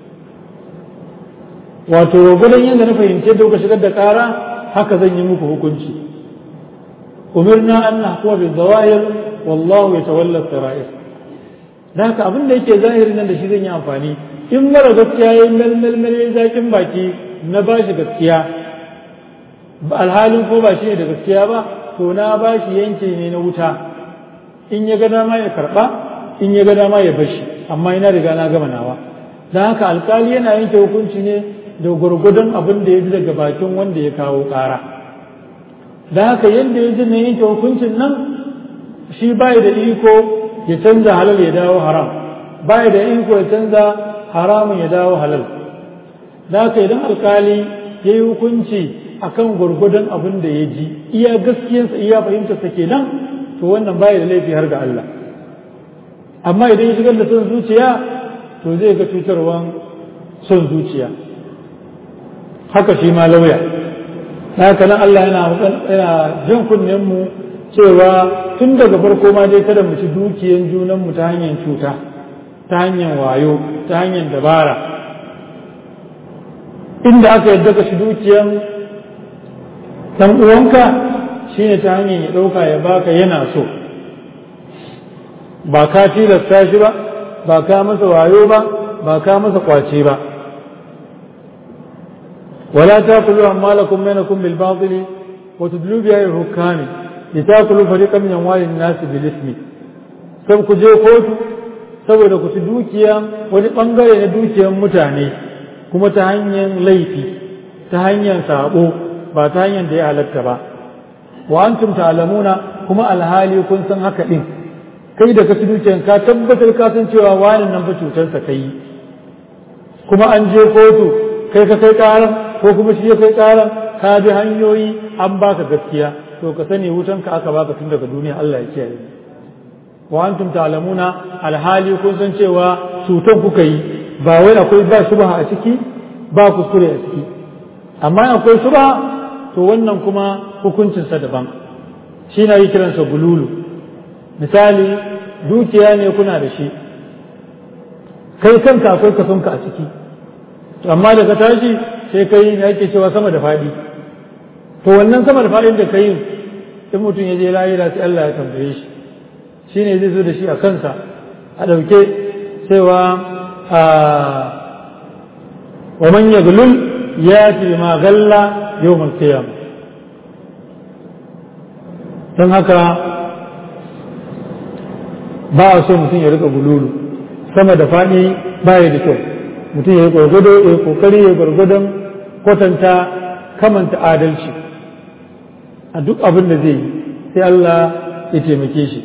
wato gwargwadon yadda na fahimci da kuka shigar da ƙara haka zan yi muku hukunci umirna an nahkuma bil zawahir wallahu yatawalla sarair da haka abin da yake zahiri nan da shi zan yi amfani in mara gaskiya yayi melmel zakin baki na bashi gaskiya alhalin ko ba shi ne da gaskiya ba to na bashi yanke ne na wuta in ya ga dama ya karba in ya ga dama ya bashi amma ina riga na gama nawa don haka alkali yana yanke hukunci ne da gwargwadon abin da ya ji daga bakin wanda ya kawo ƙara da haka yadda ya ji na yanke hukuncin nan shi bai da iko ya canza halal ya dawo haram bai da iko ya canza haramun ya dawo halal da haka idan alkali ya yi hukunci akan gwargwadon abin da ya ji iya gaskiyarsa iya fahimtarsa kenan to wannan bai da laifi har ga Allah amma idan ya shigar da son zuciya to zai ga cutarwan son zuciya haka shi ma lauya haka nan Allah yana yana jan kunnen mu cewa tun daga farko ma dai kada mu ci dukiyan junan mu ta hanyar cuta ta hanyar wayo ta hanyar dabara inda aka yadda ka shi dukiyan dan uwanka shine ta hanyar ya dauka ya baka yana so ba ka tilasta shi ba ba ka masa wayo ba ba ka masa kwace ba ولا تاكلوا اموالكم بينكم بالباطل وتدلوا بها الى الحكام لتاكلوا فريقا من اموال الناس بالاثم sai ku je kotu saboda ku ci dukiya wani bangare na dukiyar mutane kuma ta hanyar laifi ta hanyar sabo ba ta hanyar da ya halatta ba wa antum ta'lamuna kuma alhali kun san haka din kai da ka ci dukiyar ka tabbatar ka san cewa wani nan fa cutarsa kai kuma an je kotu kai ka kai karan ko kuma shi ya kai karan ka bi hanyoyi an baka gaskiya to ka sani wutanka aka baka tun daga duniya Allah ya kiyaye wa antum ta'lamuna alhali kun san cewa cutan kuka yi ba wai akwai ba shubha a ciki ba kuskure a ciki amma akwai shubha to wannan kuma hukuncin sa daban shi na yi kiransa gululu misali dukiya ne kuna da shi kai kanka akwai kasonka a ciki amma da ka tashi sai kai ne ake cewa sama da faɗi to wannan sama da faɗin da kai in mutum ya je lahira sai Allah ya tambaye shi shine zai zo da shi a kansa a ɗauke cewa a wa man yaglul yati ma galla yawmal qiyamah don haka ba a so mutum ya rika gululu sama da faɗi ba ya da kyau mutum ya yi gwargwado ya kokari ya gwargwadon kwatanta kamanta adalci a duk abin da zai yi sai Allah ya taimake shi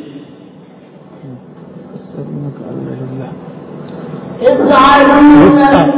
يسألونك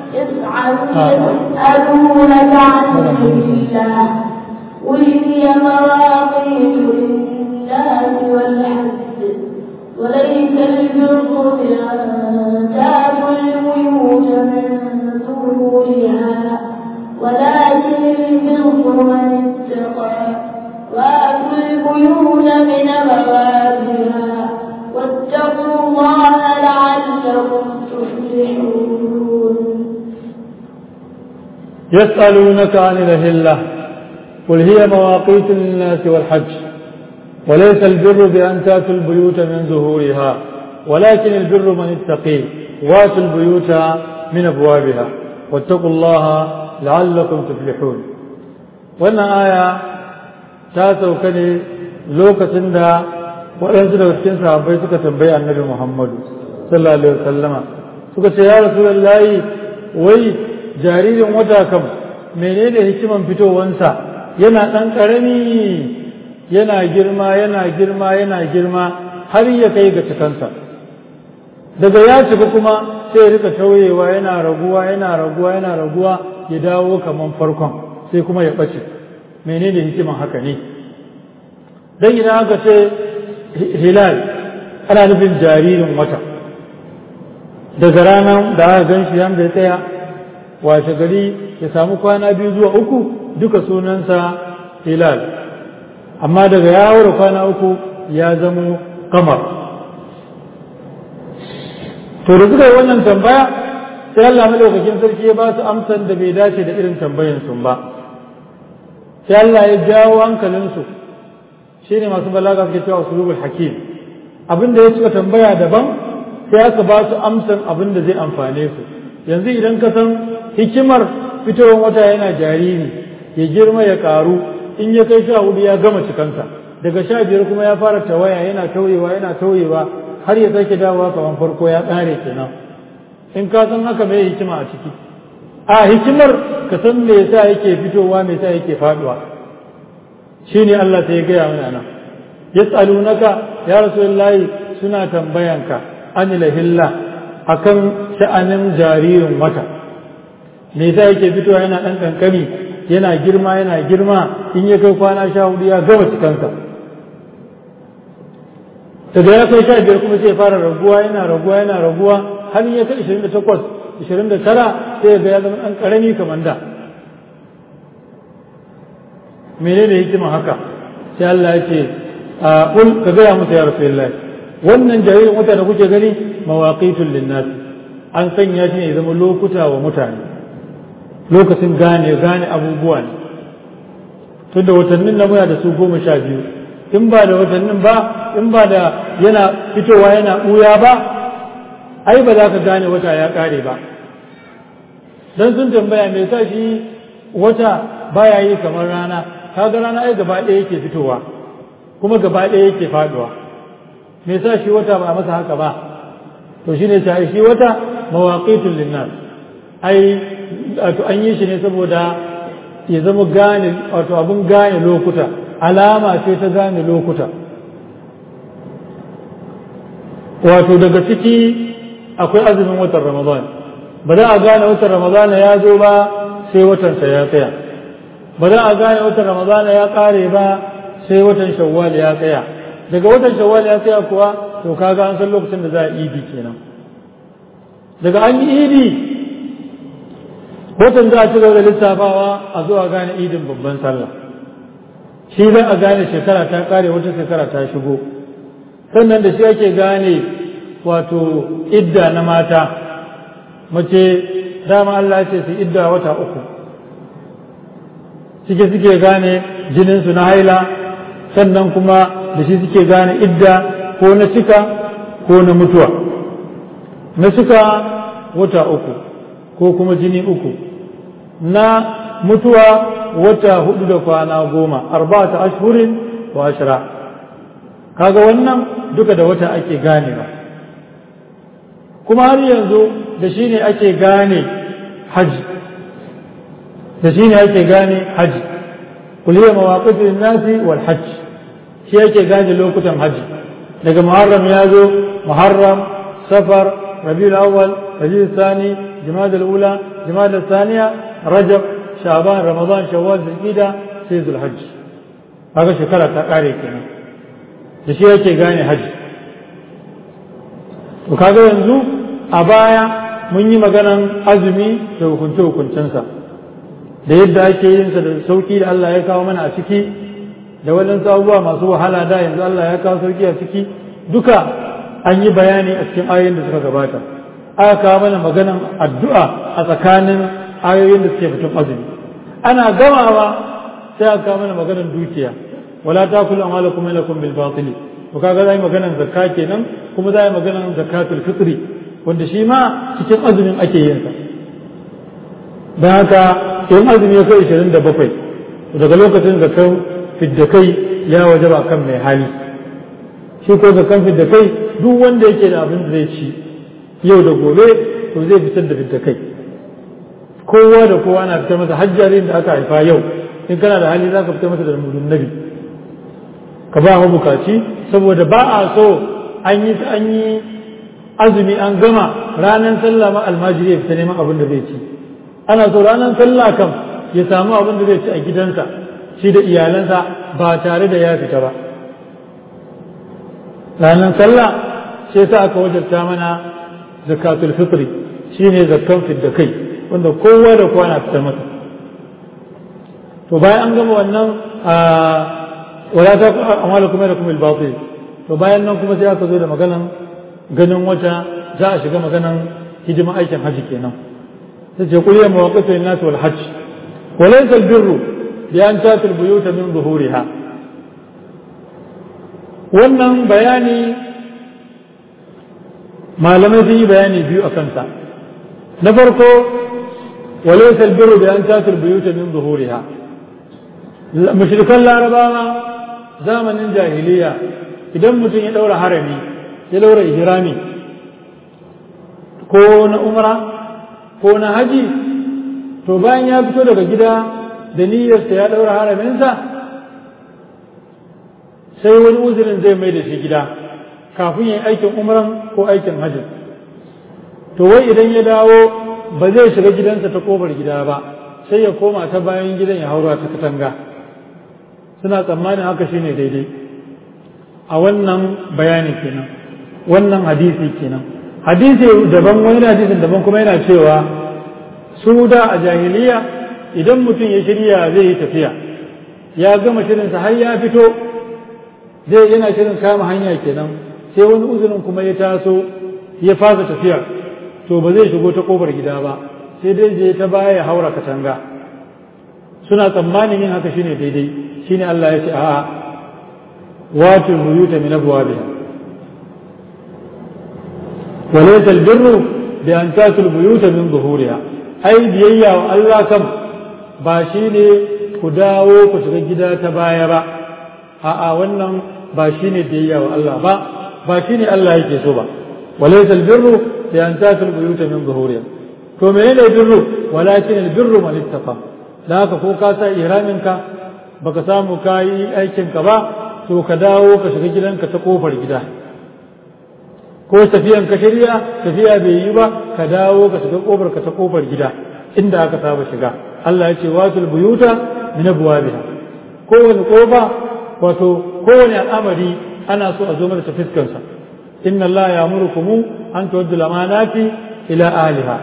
يسألونك عن الله قل هي مواقيت للناس والحج وليس البر بأن تأتوا البيوت من ظهورها ولكن البر من اتقى وآتوا البيوت من أبوابها واتقوا الله لعلكم تفلحون يسألونك عن الأهلة قل هي مواقيت للناس والحج وليس البر بأن تأتوا البيوت من ظهورها ولكن البر من اتقي واتوا البيوت من أبوابها واتقوا الله لعلكم تفلحون وأن آية تاسو كني لوكة دا waɗansu daga cikin sahabbai suka tambayi annabi Muhammadu sallallahu alaihi wasallama suka ce ya rasulullahi wai jaririn wata kam menene hikiman fitowansa yana ɗan ƙarami yana girma yana girma yana girma har ya kai ga cikansa daga ya cika kuma sai ya rika tauyewa yana raguwa yana raguwa yana raguwa ya dawo kaman farkon sai kuma ya ɓace menene hikiman haka ne dan idan aka ce hilal ana nufin jaririn wata daga ranar da aka gan shi yanda ya tsaya washe gari ya samu kwana biyu zuwa uku duka sunansa hilal amma daga ya haura kwana uku ya zamo kamar to da suka yi wannan tambaya sai Allah madaukakin sarki ya ba su amsan da bai dace da irin tambayan sun ba sai Allah ya jawo hankalinsu shi ne masu balaga suke cewa usulubul hakim abin da ya suka tambaya daban sai aka ba su amsan abin da zai amfane su yanzu idan ka san hikimar fitowar wata yana jariri ya girma ya karu in ya kai sha hudu ya gama cikansa daga sha biyar kuma ya fara tawaya yana tauyewa yana tauyewa har ya sake dawowa kamar farko ya ƙare kenan in ka san haka mai hikima a ciki a hikimar ka san me yasa yake fitowa me yasa yake faduwa shine Allah sai ya gaya mana nan yas'alunaka ya rasulullahi suna tambayanka anil hilla akan sha'anin jaririn wata me yasa yake fitowa yana dan kankani yana girma yana girma in ya kai kwana sha hudu ya gama cikansa daga ya kai sha biyar kuma sai ya fara raguwa yana raguwa yana raguwa har ya kai ishirin da takwas ishirin da tara sai ya ga ya zama ɗan ƙarami kamar da menene hikima haka sai Allah ya ce a ƙul ka gaya musu ya rasulullah wannan jaririn wata da kuke gani mawaqitul linnas an sanya shi ne ya zama lokuta wa mutane lokacin gane gane abubuwa ne tunda watannin na muna da su goma sha biyu in ba da watannin ba in ba da yana fitowa yana ɓuya ba ai ba za ka gane wata ya ƙare ba don sun tambaya me sa shi wata baya yi kamar rana kaga rana ai gaba ɗaya yake fitowa kuma gaba ɗaya yake faduwa me sa shi wata ba a masa haka ba to shine sai shi wata mawaqitul linnas ai wato an yi shi ne saboda ya zama gane wato abun gane lokuta alama ce ta gane lokuta wato daga ciki akwai azumin watan ramadan ba za a gane watan ramadan ya zo ba sai watansa ya tsaya ba za a gane watan ramadan ya kare ba sai watan shawwal ya tsaya daga watan shawwal ya tsaya kuwa to kaga an san lokacin da za a idi kenan daga an yi idi watan za a ci gaba da lissafawa a zo a gane idin babban sallah shi za a gane shekara ta kare wata shekara ta shigo sannan da shi ake gane wato idda na mata mace dama Allah ce su idda wata uku suke suke gane jininsu na haila sannan kuma da shi suke gane idda ko na cika ko na mutuwa na cika wata uku ko kuma jini uku na mutuwa wata hudu da kwana goma arba'ata ashhurin wa ashra kaga wannan duka da wata ake ganewa kuma har yanzu da shi ne ake gane haji da shi ne ake gane haji kuliyar mawaƙifin nasi wal hajj shi ake gane lokutan haji daga muharram ya zo muharram safar rabiul awwal rabiul sani jumada ula jumada saniya rajab shaban ramadan shawwal zulqida sai zulhajj kaga shekara ta kare kenan da shi yake gane haji to kaga yanzu a baya mun yi maganan azumi da hukunce hukuncensa da yadda ake yin sa da sauki da Allah ya kawo mana a ciki da waɗansu abubuwa masu wahala da yanzu Allah ya kawo sauki a ciki duka an yi bayani a cikin ayoyin da suka gabata aka kawo mana maganan addu'a a tsakanin ayoyin da suke fitin azumi ana gamawa sai aka kawo mana maganar dukiya wala takulu amalakum lakum bil batili to kaga zai maganar zakka kenan kuma zai maganar zakatul fitri wanda shi ma cikin azumin ake yin sa dan haka in azumi ya kai 27 daga lokacin zakkan fiddakai ya wajaba kan mai hali shi ko zakkan fiddakai duk wanda yake da abin da zai ci yau da gobe to zai fitar da fiddakai kowa da kowa na fitar masa hajjarin da aka haifa yau in kana da hali za ka fitar masa da mudun nabi ka ba mu bukaci saboda ba a so an yi an yi azumi an gama ranar sallah ma almajiri ya fita neman abin da zai ci ana so ranar sallah kam ya samu abin da zai ci a gidansa shi da iyalansa ba tare da ya fita ba ranar sallah sai sa aka wajabta mana zakatul fitri shine zakkan fidda kai wanda kowa da kowa na fitar masa to bayan an gama wannan wala ta amala kuma da kuma al to bayan nan kuma sai aka zo da maganan ganin wata za a shiga maganan hidima aikin haji kenan sai ce kullu mawaqitu lin-nas wal hajj wa laysa al-birru bi an tatu al-buyut min zuhuriha wannan bayani malamai sun yi bayani biyu a kansa na farko وليس البر بأن تأتوا البيوت من ظهورها مشركان العرباء زمن الجاهلية idan mutum ya ɗaura harami ya ɗaura ihrami ko na umra ko na haji to bayan ya fito daga gida da niyyarsa ya ɗaura haraminsa sai wani uzurin zai mai da shi gida kafin ya yi aikin umran ko aikin hajji to wai idan ya dawo ba zai shiga gidansa ta kofar gida ba sai ya koma ta bayan gidan ya haura ta katanga suna tsammanin haka shine daidai a wannan bayani kenan wannan hadisi kenan hadisi daban wani hadisin daban kuma yana cewa su da a jahiliya idan mutum ya shirya zai yi tafiya ya gama shirinsa har ya fito zai yana shirin kama hanya kenan sai wani uzurin kuma ya taso ya fasa tafiya to ba zai shigo ta kofar gida ba sai dai je ta baya ya haura katanga suna tsammanin yin haka shine daidai shine Allah ya ce a'a watul buyuta min abwabiha وليس البر بأن تأتوا البيوت من ظهورها أي بيئة الله كم باشيني كداو كتغجدا تبايا با a'a wannan ba shine biyayya wa Allah ba ba shine Allah yake so ba وليس البر بأن تأتوا البيوت من ظهورها to menene birru walakin albirru man ittaqa da haka ko ka sa ihraminka baka samu kayi aikin ka ba to ka dawo ka shiga gidanka ta kofar gida ko tafiyan ka shirya tafiya bai yi ba ka dawo ka shiga kofar ka ta kofar gida inda aka saba shiga Allah ya ce watul buyuta min abwabiha kowane kofa wato kowane al'amari ana so a zo mana ta fiskansa inna Allah ya murukumu an tuwaddu lamanati ila ahliha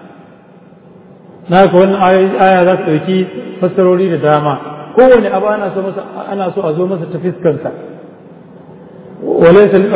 na ka wannan aya za su ɗauki fassarori da dama kowane abu ana so masa ana so a zo masa ta fiskansa walaysa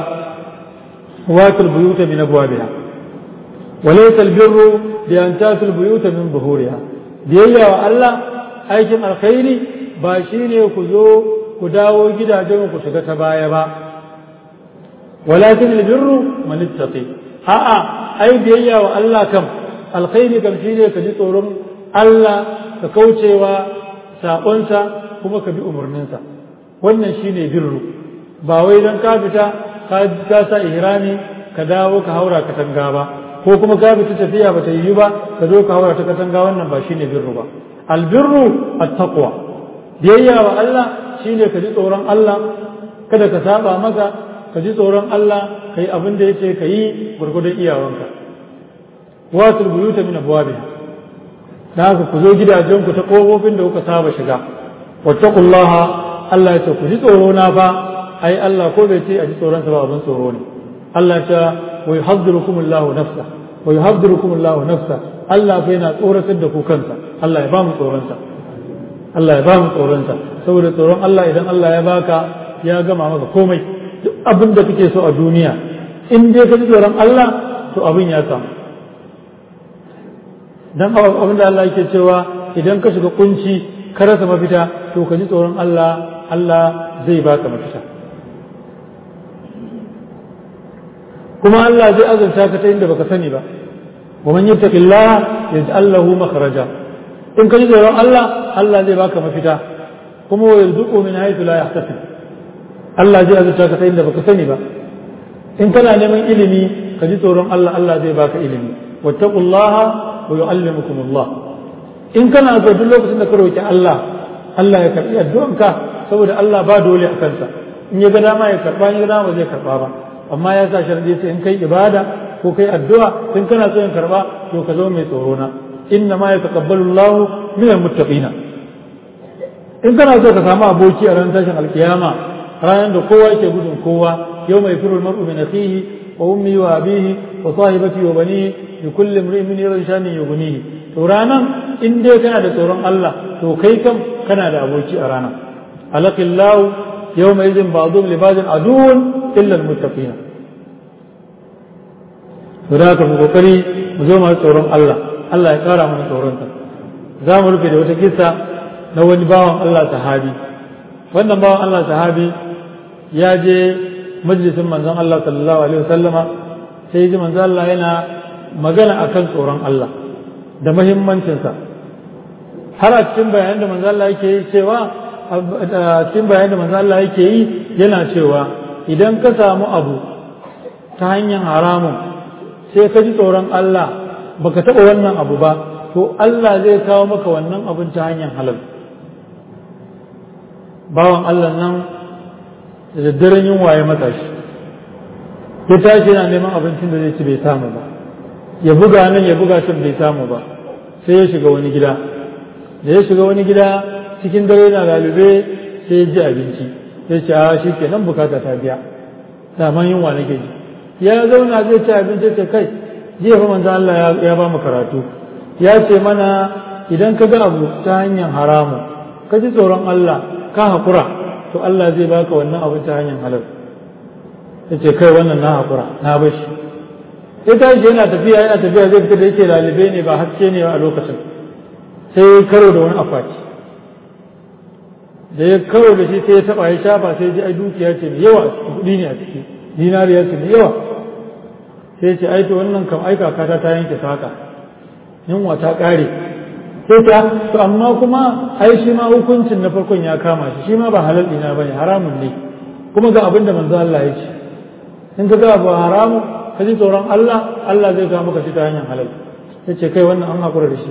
watul buyuta min abwabiha walaysa albirru bi an tatul buyuta min zuhuriha biyayya wa Allah aikin alkhairi ba shine ku zo ku dawo gidajen ku shiga ta baya ba walakin albirru man ittaqi a'a ai biyayya wa Allah kam alkhairi kam shine ka ji tsoron Allah ka kaucewa sabonsa kuma ka bi umarninsa wannan shine birru ba wai dan ka fita ka sa ihrami ka dawo ka haura katanga ba ko kuma ka fita tafiya ba ta yi ba ka zo ka haura ta katanga wannan ba shine birru ba albirru at-taqwa biyayya wa Allah shine ka ji tsoron Allah kada ka saba maka ka ji tsoron Allah ka yi abin da ya ce ka yi gwargwadon iyawanka watul buyuta min abwabiha da haka ku zo gidajenku ta kofofin da kuka saba shiga wattaqullaha Allah ya ce ku ji tsoro na fa ai Allah ko bai ce a ji tsoron sa ba abin tsoro ne Allah ya ce wa yuhaddirukumullahu nafsa wa yuhaddirukumullahu nafsa Allah fa yana tsoratar da ku kansa Allah ya ba mu tsoron sa Allah ya ba mu tsoron sa saboda tsoron Allah idan Allah ya baka ya gama maka komai duk abin da kake so a duniya in dai ka ji tsoron Allah to abin ya samu dan abin da Allah yake cewa idan ka shiga kunci ka rasa mafita to ka ji tsoron Allah Allah zai baka mafita kuma Allah zai azurta ka ta inda baka sani ba wa man yattaqillaha yaj'al lahu makhraja in ka ji tsoron Allah Allah zai baka mafita kuma wa yarzuqu min haythu la yahtasib Allah zai azurta ka ta inda baka sani ba in kana neman ilimi ka ji tsoron Allah Allah zai baka ilimi wattaqullaha wa yu'allimukumullah in kana so duk lokacin da ka roki Allah Allah ya karbi addu'anka saboda Allah ba dole a kansa in ya ga dama ya karba in ya ga dama zai karba ba amma ya sa sharadi sai in kai ibada ko kai addu'a in kana so in karba to ka zama mai tsoro na inna ma yataqabbalu Allahu min almuttaqina in kana so ka samu aboki a ranar tashin alkiyama ranar da kowa yake gudun kowa yau mai firul mar'u min akhihi wa ummi wa abihi wa sahibati wa banihi li kulli imrin min yarshanin yughnihi to ranan in dai kana da tsoron Allah to kai kam kana da aboki a rana alaqillahu yawma idhin ba'dhum li ba'dhin aduwwun illa almuttaqina to da ka mu kokari mu zo mu tsoron Allah Allah ya kara mana tsoron sa za mu rufe da wata kissa na wani bawan Allah sahabi wannan bawan Allah sahabi ya je majalisin manzon Allah sallallahu alaihi wasallama sai ji manzon Allah yana magana akan tsoron Allah da muhimmancinsa har a cikin bayanan da manzon Allah yake yi cewa a cikin bayanan da manzon Allah yake yi yana cewa idan ka samu abu ta hanyar haramun sai ka ji tsoron Allah baka taɓa wannan abu ba to Allah zai kawo maka wannan abin ta hanyar halal bawan Allah nan da daddaren yunwa ya matsa shi ya tashi yana neman abincin da zai ci bai samu ba ya buga nan ya buga can bai samu ba sai ya shiga wani gida da ya shiga wani gida cikin dare na lalube sai ya ji abinci ya ce a shi ke nan bukata ta biya daman yunwa nake ji ya zauna zai ci abinci ce kai jiya fa manzo Allah ya ba mu karatu ya ce mana idan ka ga abu ta hanyar haramu ka ji tsoron Allah ka haƙura to Allah zai baka wannan abu ta hanyar halal ya ce kai wannan na haƙura na bashi ya tashi yana tafiya yana tafiya zai fita da yake lalibe ne ba haske ne a lokacin sai ya karo da wani akwati da ya karo da shi sai ya taba ya shafa sai ji ai dukiya ce mai yawa kuɗi ne a ciki dinariya ce mai yawa sai ce ai to wannan kam ai kakata ta yanke saka yunwa ta ƙare sai ta to amma kuma ai shi ma hukuncin na farkon ya kama shi shi ma ba halal ina bane haramun ne kuma ga abin da manzo Allah ya ce in ka ga ba haramu ka ji tsoron Allah Allah zai ga maka shi ta hanyar halal ya ce kai wannan an hakura da shi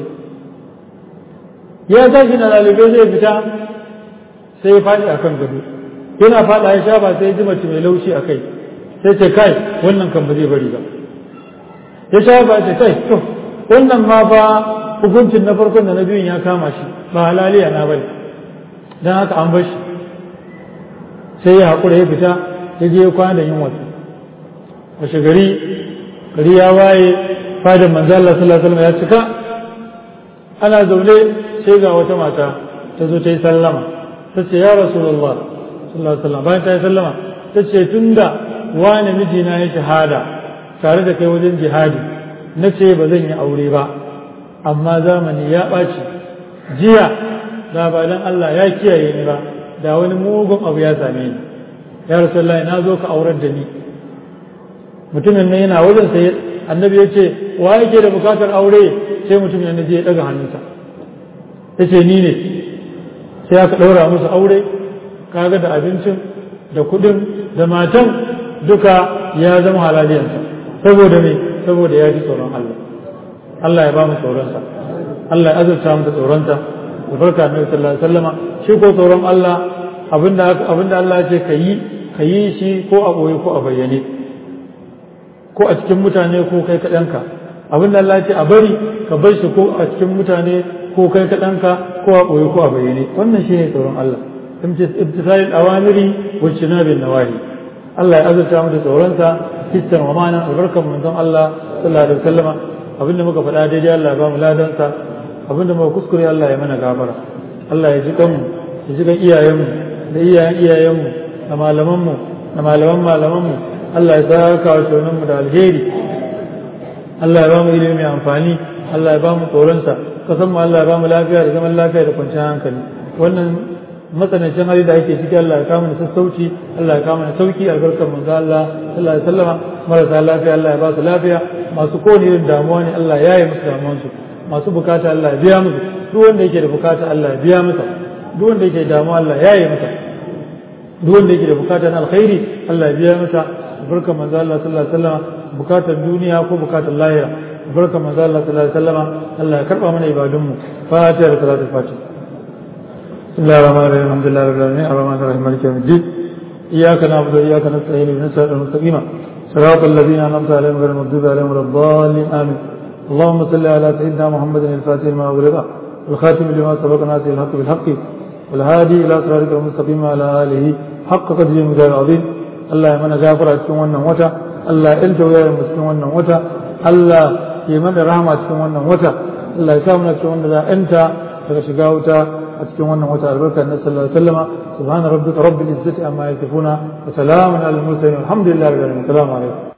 ya tashi na lalibe zai fita sai ya faɗi akan gado yana faɗa ya shafa sai ya ji mace mai laushi a kai sai ce kai wannan kan ba zai bari ba ya shafa ce kai to wannan ma fa hukuncin na farkon da na biyun ya kama shi ba halaliya na bane don haka an bar shi sai ya haƙura ya fita ya je ya kwana da yin wata washe gari gari ya waye fadin manzo Allah sallallahu alaihi wasallam ya cika ana zaune sai ga wata mata ta zo ta yi sallama ta ce ya rasulullah sallallahu alaihi wasallam bayan ta yi sallama ta ce tunda wani mijina ya shahada tare da kai wajen jihadi na ce ba zan yi aure ba amma zamani ya ɓaci jiya da ba dan Allah ya kiyaye ni ba da wani mugun abu ya same ni ya rasulullahi na zo ka aurar da ni mutumin nan yana wajen sai annabi ya ce wa yake da bukatar aure sai mutumin nan je ya daga hannunsa ya ce ni ne sai aka ɗaura musu aure kaga da abincin da kuɗin da matan duka ya zama halaliyarsa saboda me saboda ya ji tsoron Allah Allah ya ba mu tsoronsa Allah ya azurta mu da tsoronsa da farka annabi sallallahu alaihi wasallama shi ko tsoron Allah abinda abinda Allah ya ce ka yi ka yi shi ko a boye ko a bayyane ko a cikin mutane ko kai kaɗanka abinda Allah ya ce a bari ka bar shi ko a cikin mutane ko kai kaɗanka ko a ɓoye ko a bayyane wannan shi ne tsoron Allah ibtisalil awamiri wa jinabin nawahi Allah ya azurta mu da tsoronsa hissan wa ma'anan albarkan manzon Allah sallallahu alaihi wasallama abinda muka faɗa daidai Allah ya ba mu ladansa abinda muka kuskure Allah ya mana gafara Allah ya ji kanmu ya ji kan iyayenmu da iyayen iyayenmu da malamanmu da malaman malamanmu Allah ya saka wa shauninmu da alheri Allah ya ba mu ilimi mai amfani Allah ya ba mu tsoronsa kasan mu Allah ya ba mu lafiya da zaman lafiya da kwanciyar hankali wannan matsanancin hali da ake ciki Allah ya kama da sassauci Allah ya kama da sauki albarkar manzo Allah sallallahu alaihi wasallama marasa lafiya Allah ya ba su lafiya masu kowane irin damuwa ne Allah ya yi musu damuwansu masu bukata Allah ya biya musu duk wanda yake da bukata Allah ya biya masa duk wanda yake da damuwa Allah ya yi masa duk wanda yake da bukata na alkhairi Allah ya biya masa albarkar manzo Allah sallallahu alaihi wasallama bukatar duniya ko bukatar lahira albarkar manzo Allah sallallahu alaihi wasallama Allah ya karba mana ibadunmu fatiha da salatul fatiha بسم الله الرحمن الرحيم الحمد لله رب العالمين الرحمن الرحيم مالك يوم الدين اياك نعبد واياك نستعين اهدنا الصراط المستقيم صراط الذين انعمت عليهم غير المغضوب عليهم ولا الضالين امين اللهم صل على سيدنا محمد الفاتح لما أغلق والخاتم لما سبق ناصر الحق بالحق والهادي الى صراطك المستقيم وعلى اله حق قدره المجاهد العظيم الله يمنى غافر cikin wannan wata Allah ya ilta wayar mu cikin wannan wata Allah ya mana rahama cikin wannan wata Allah ya sa mu cikin wannan da anta daga shiga wuta a cikin wannan wata albarka na sallallahu alaihi wasallama subhana rabbika rabbil izzati amma yasifuna wa salamun alal mursalin alhamdulillahi rabbil alamin assalamu alaikum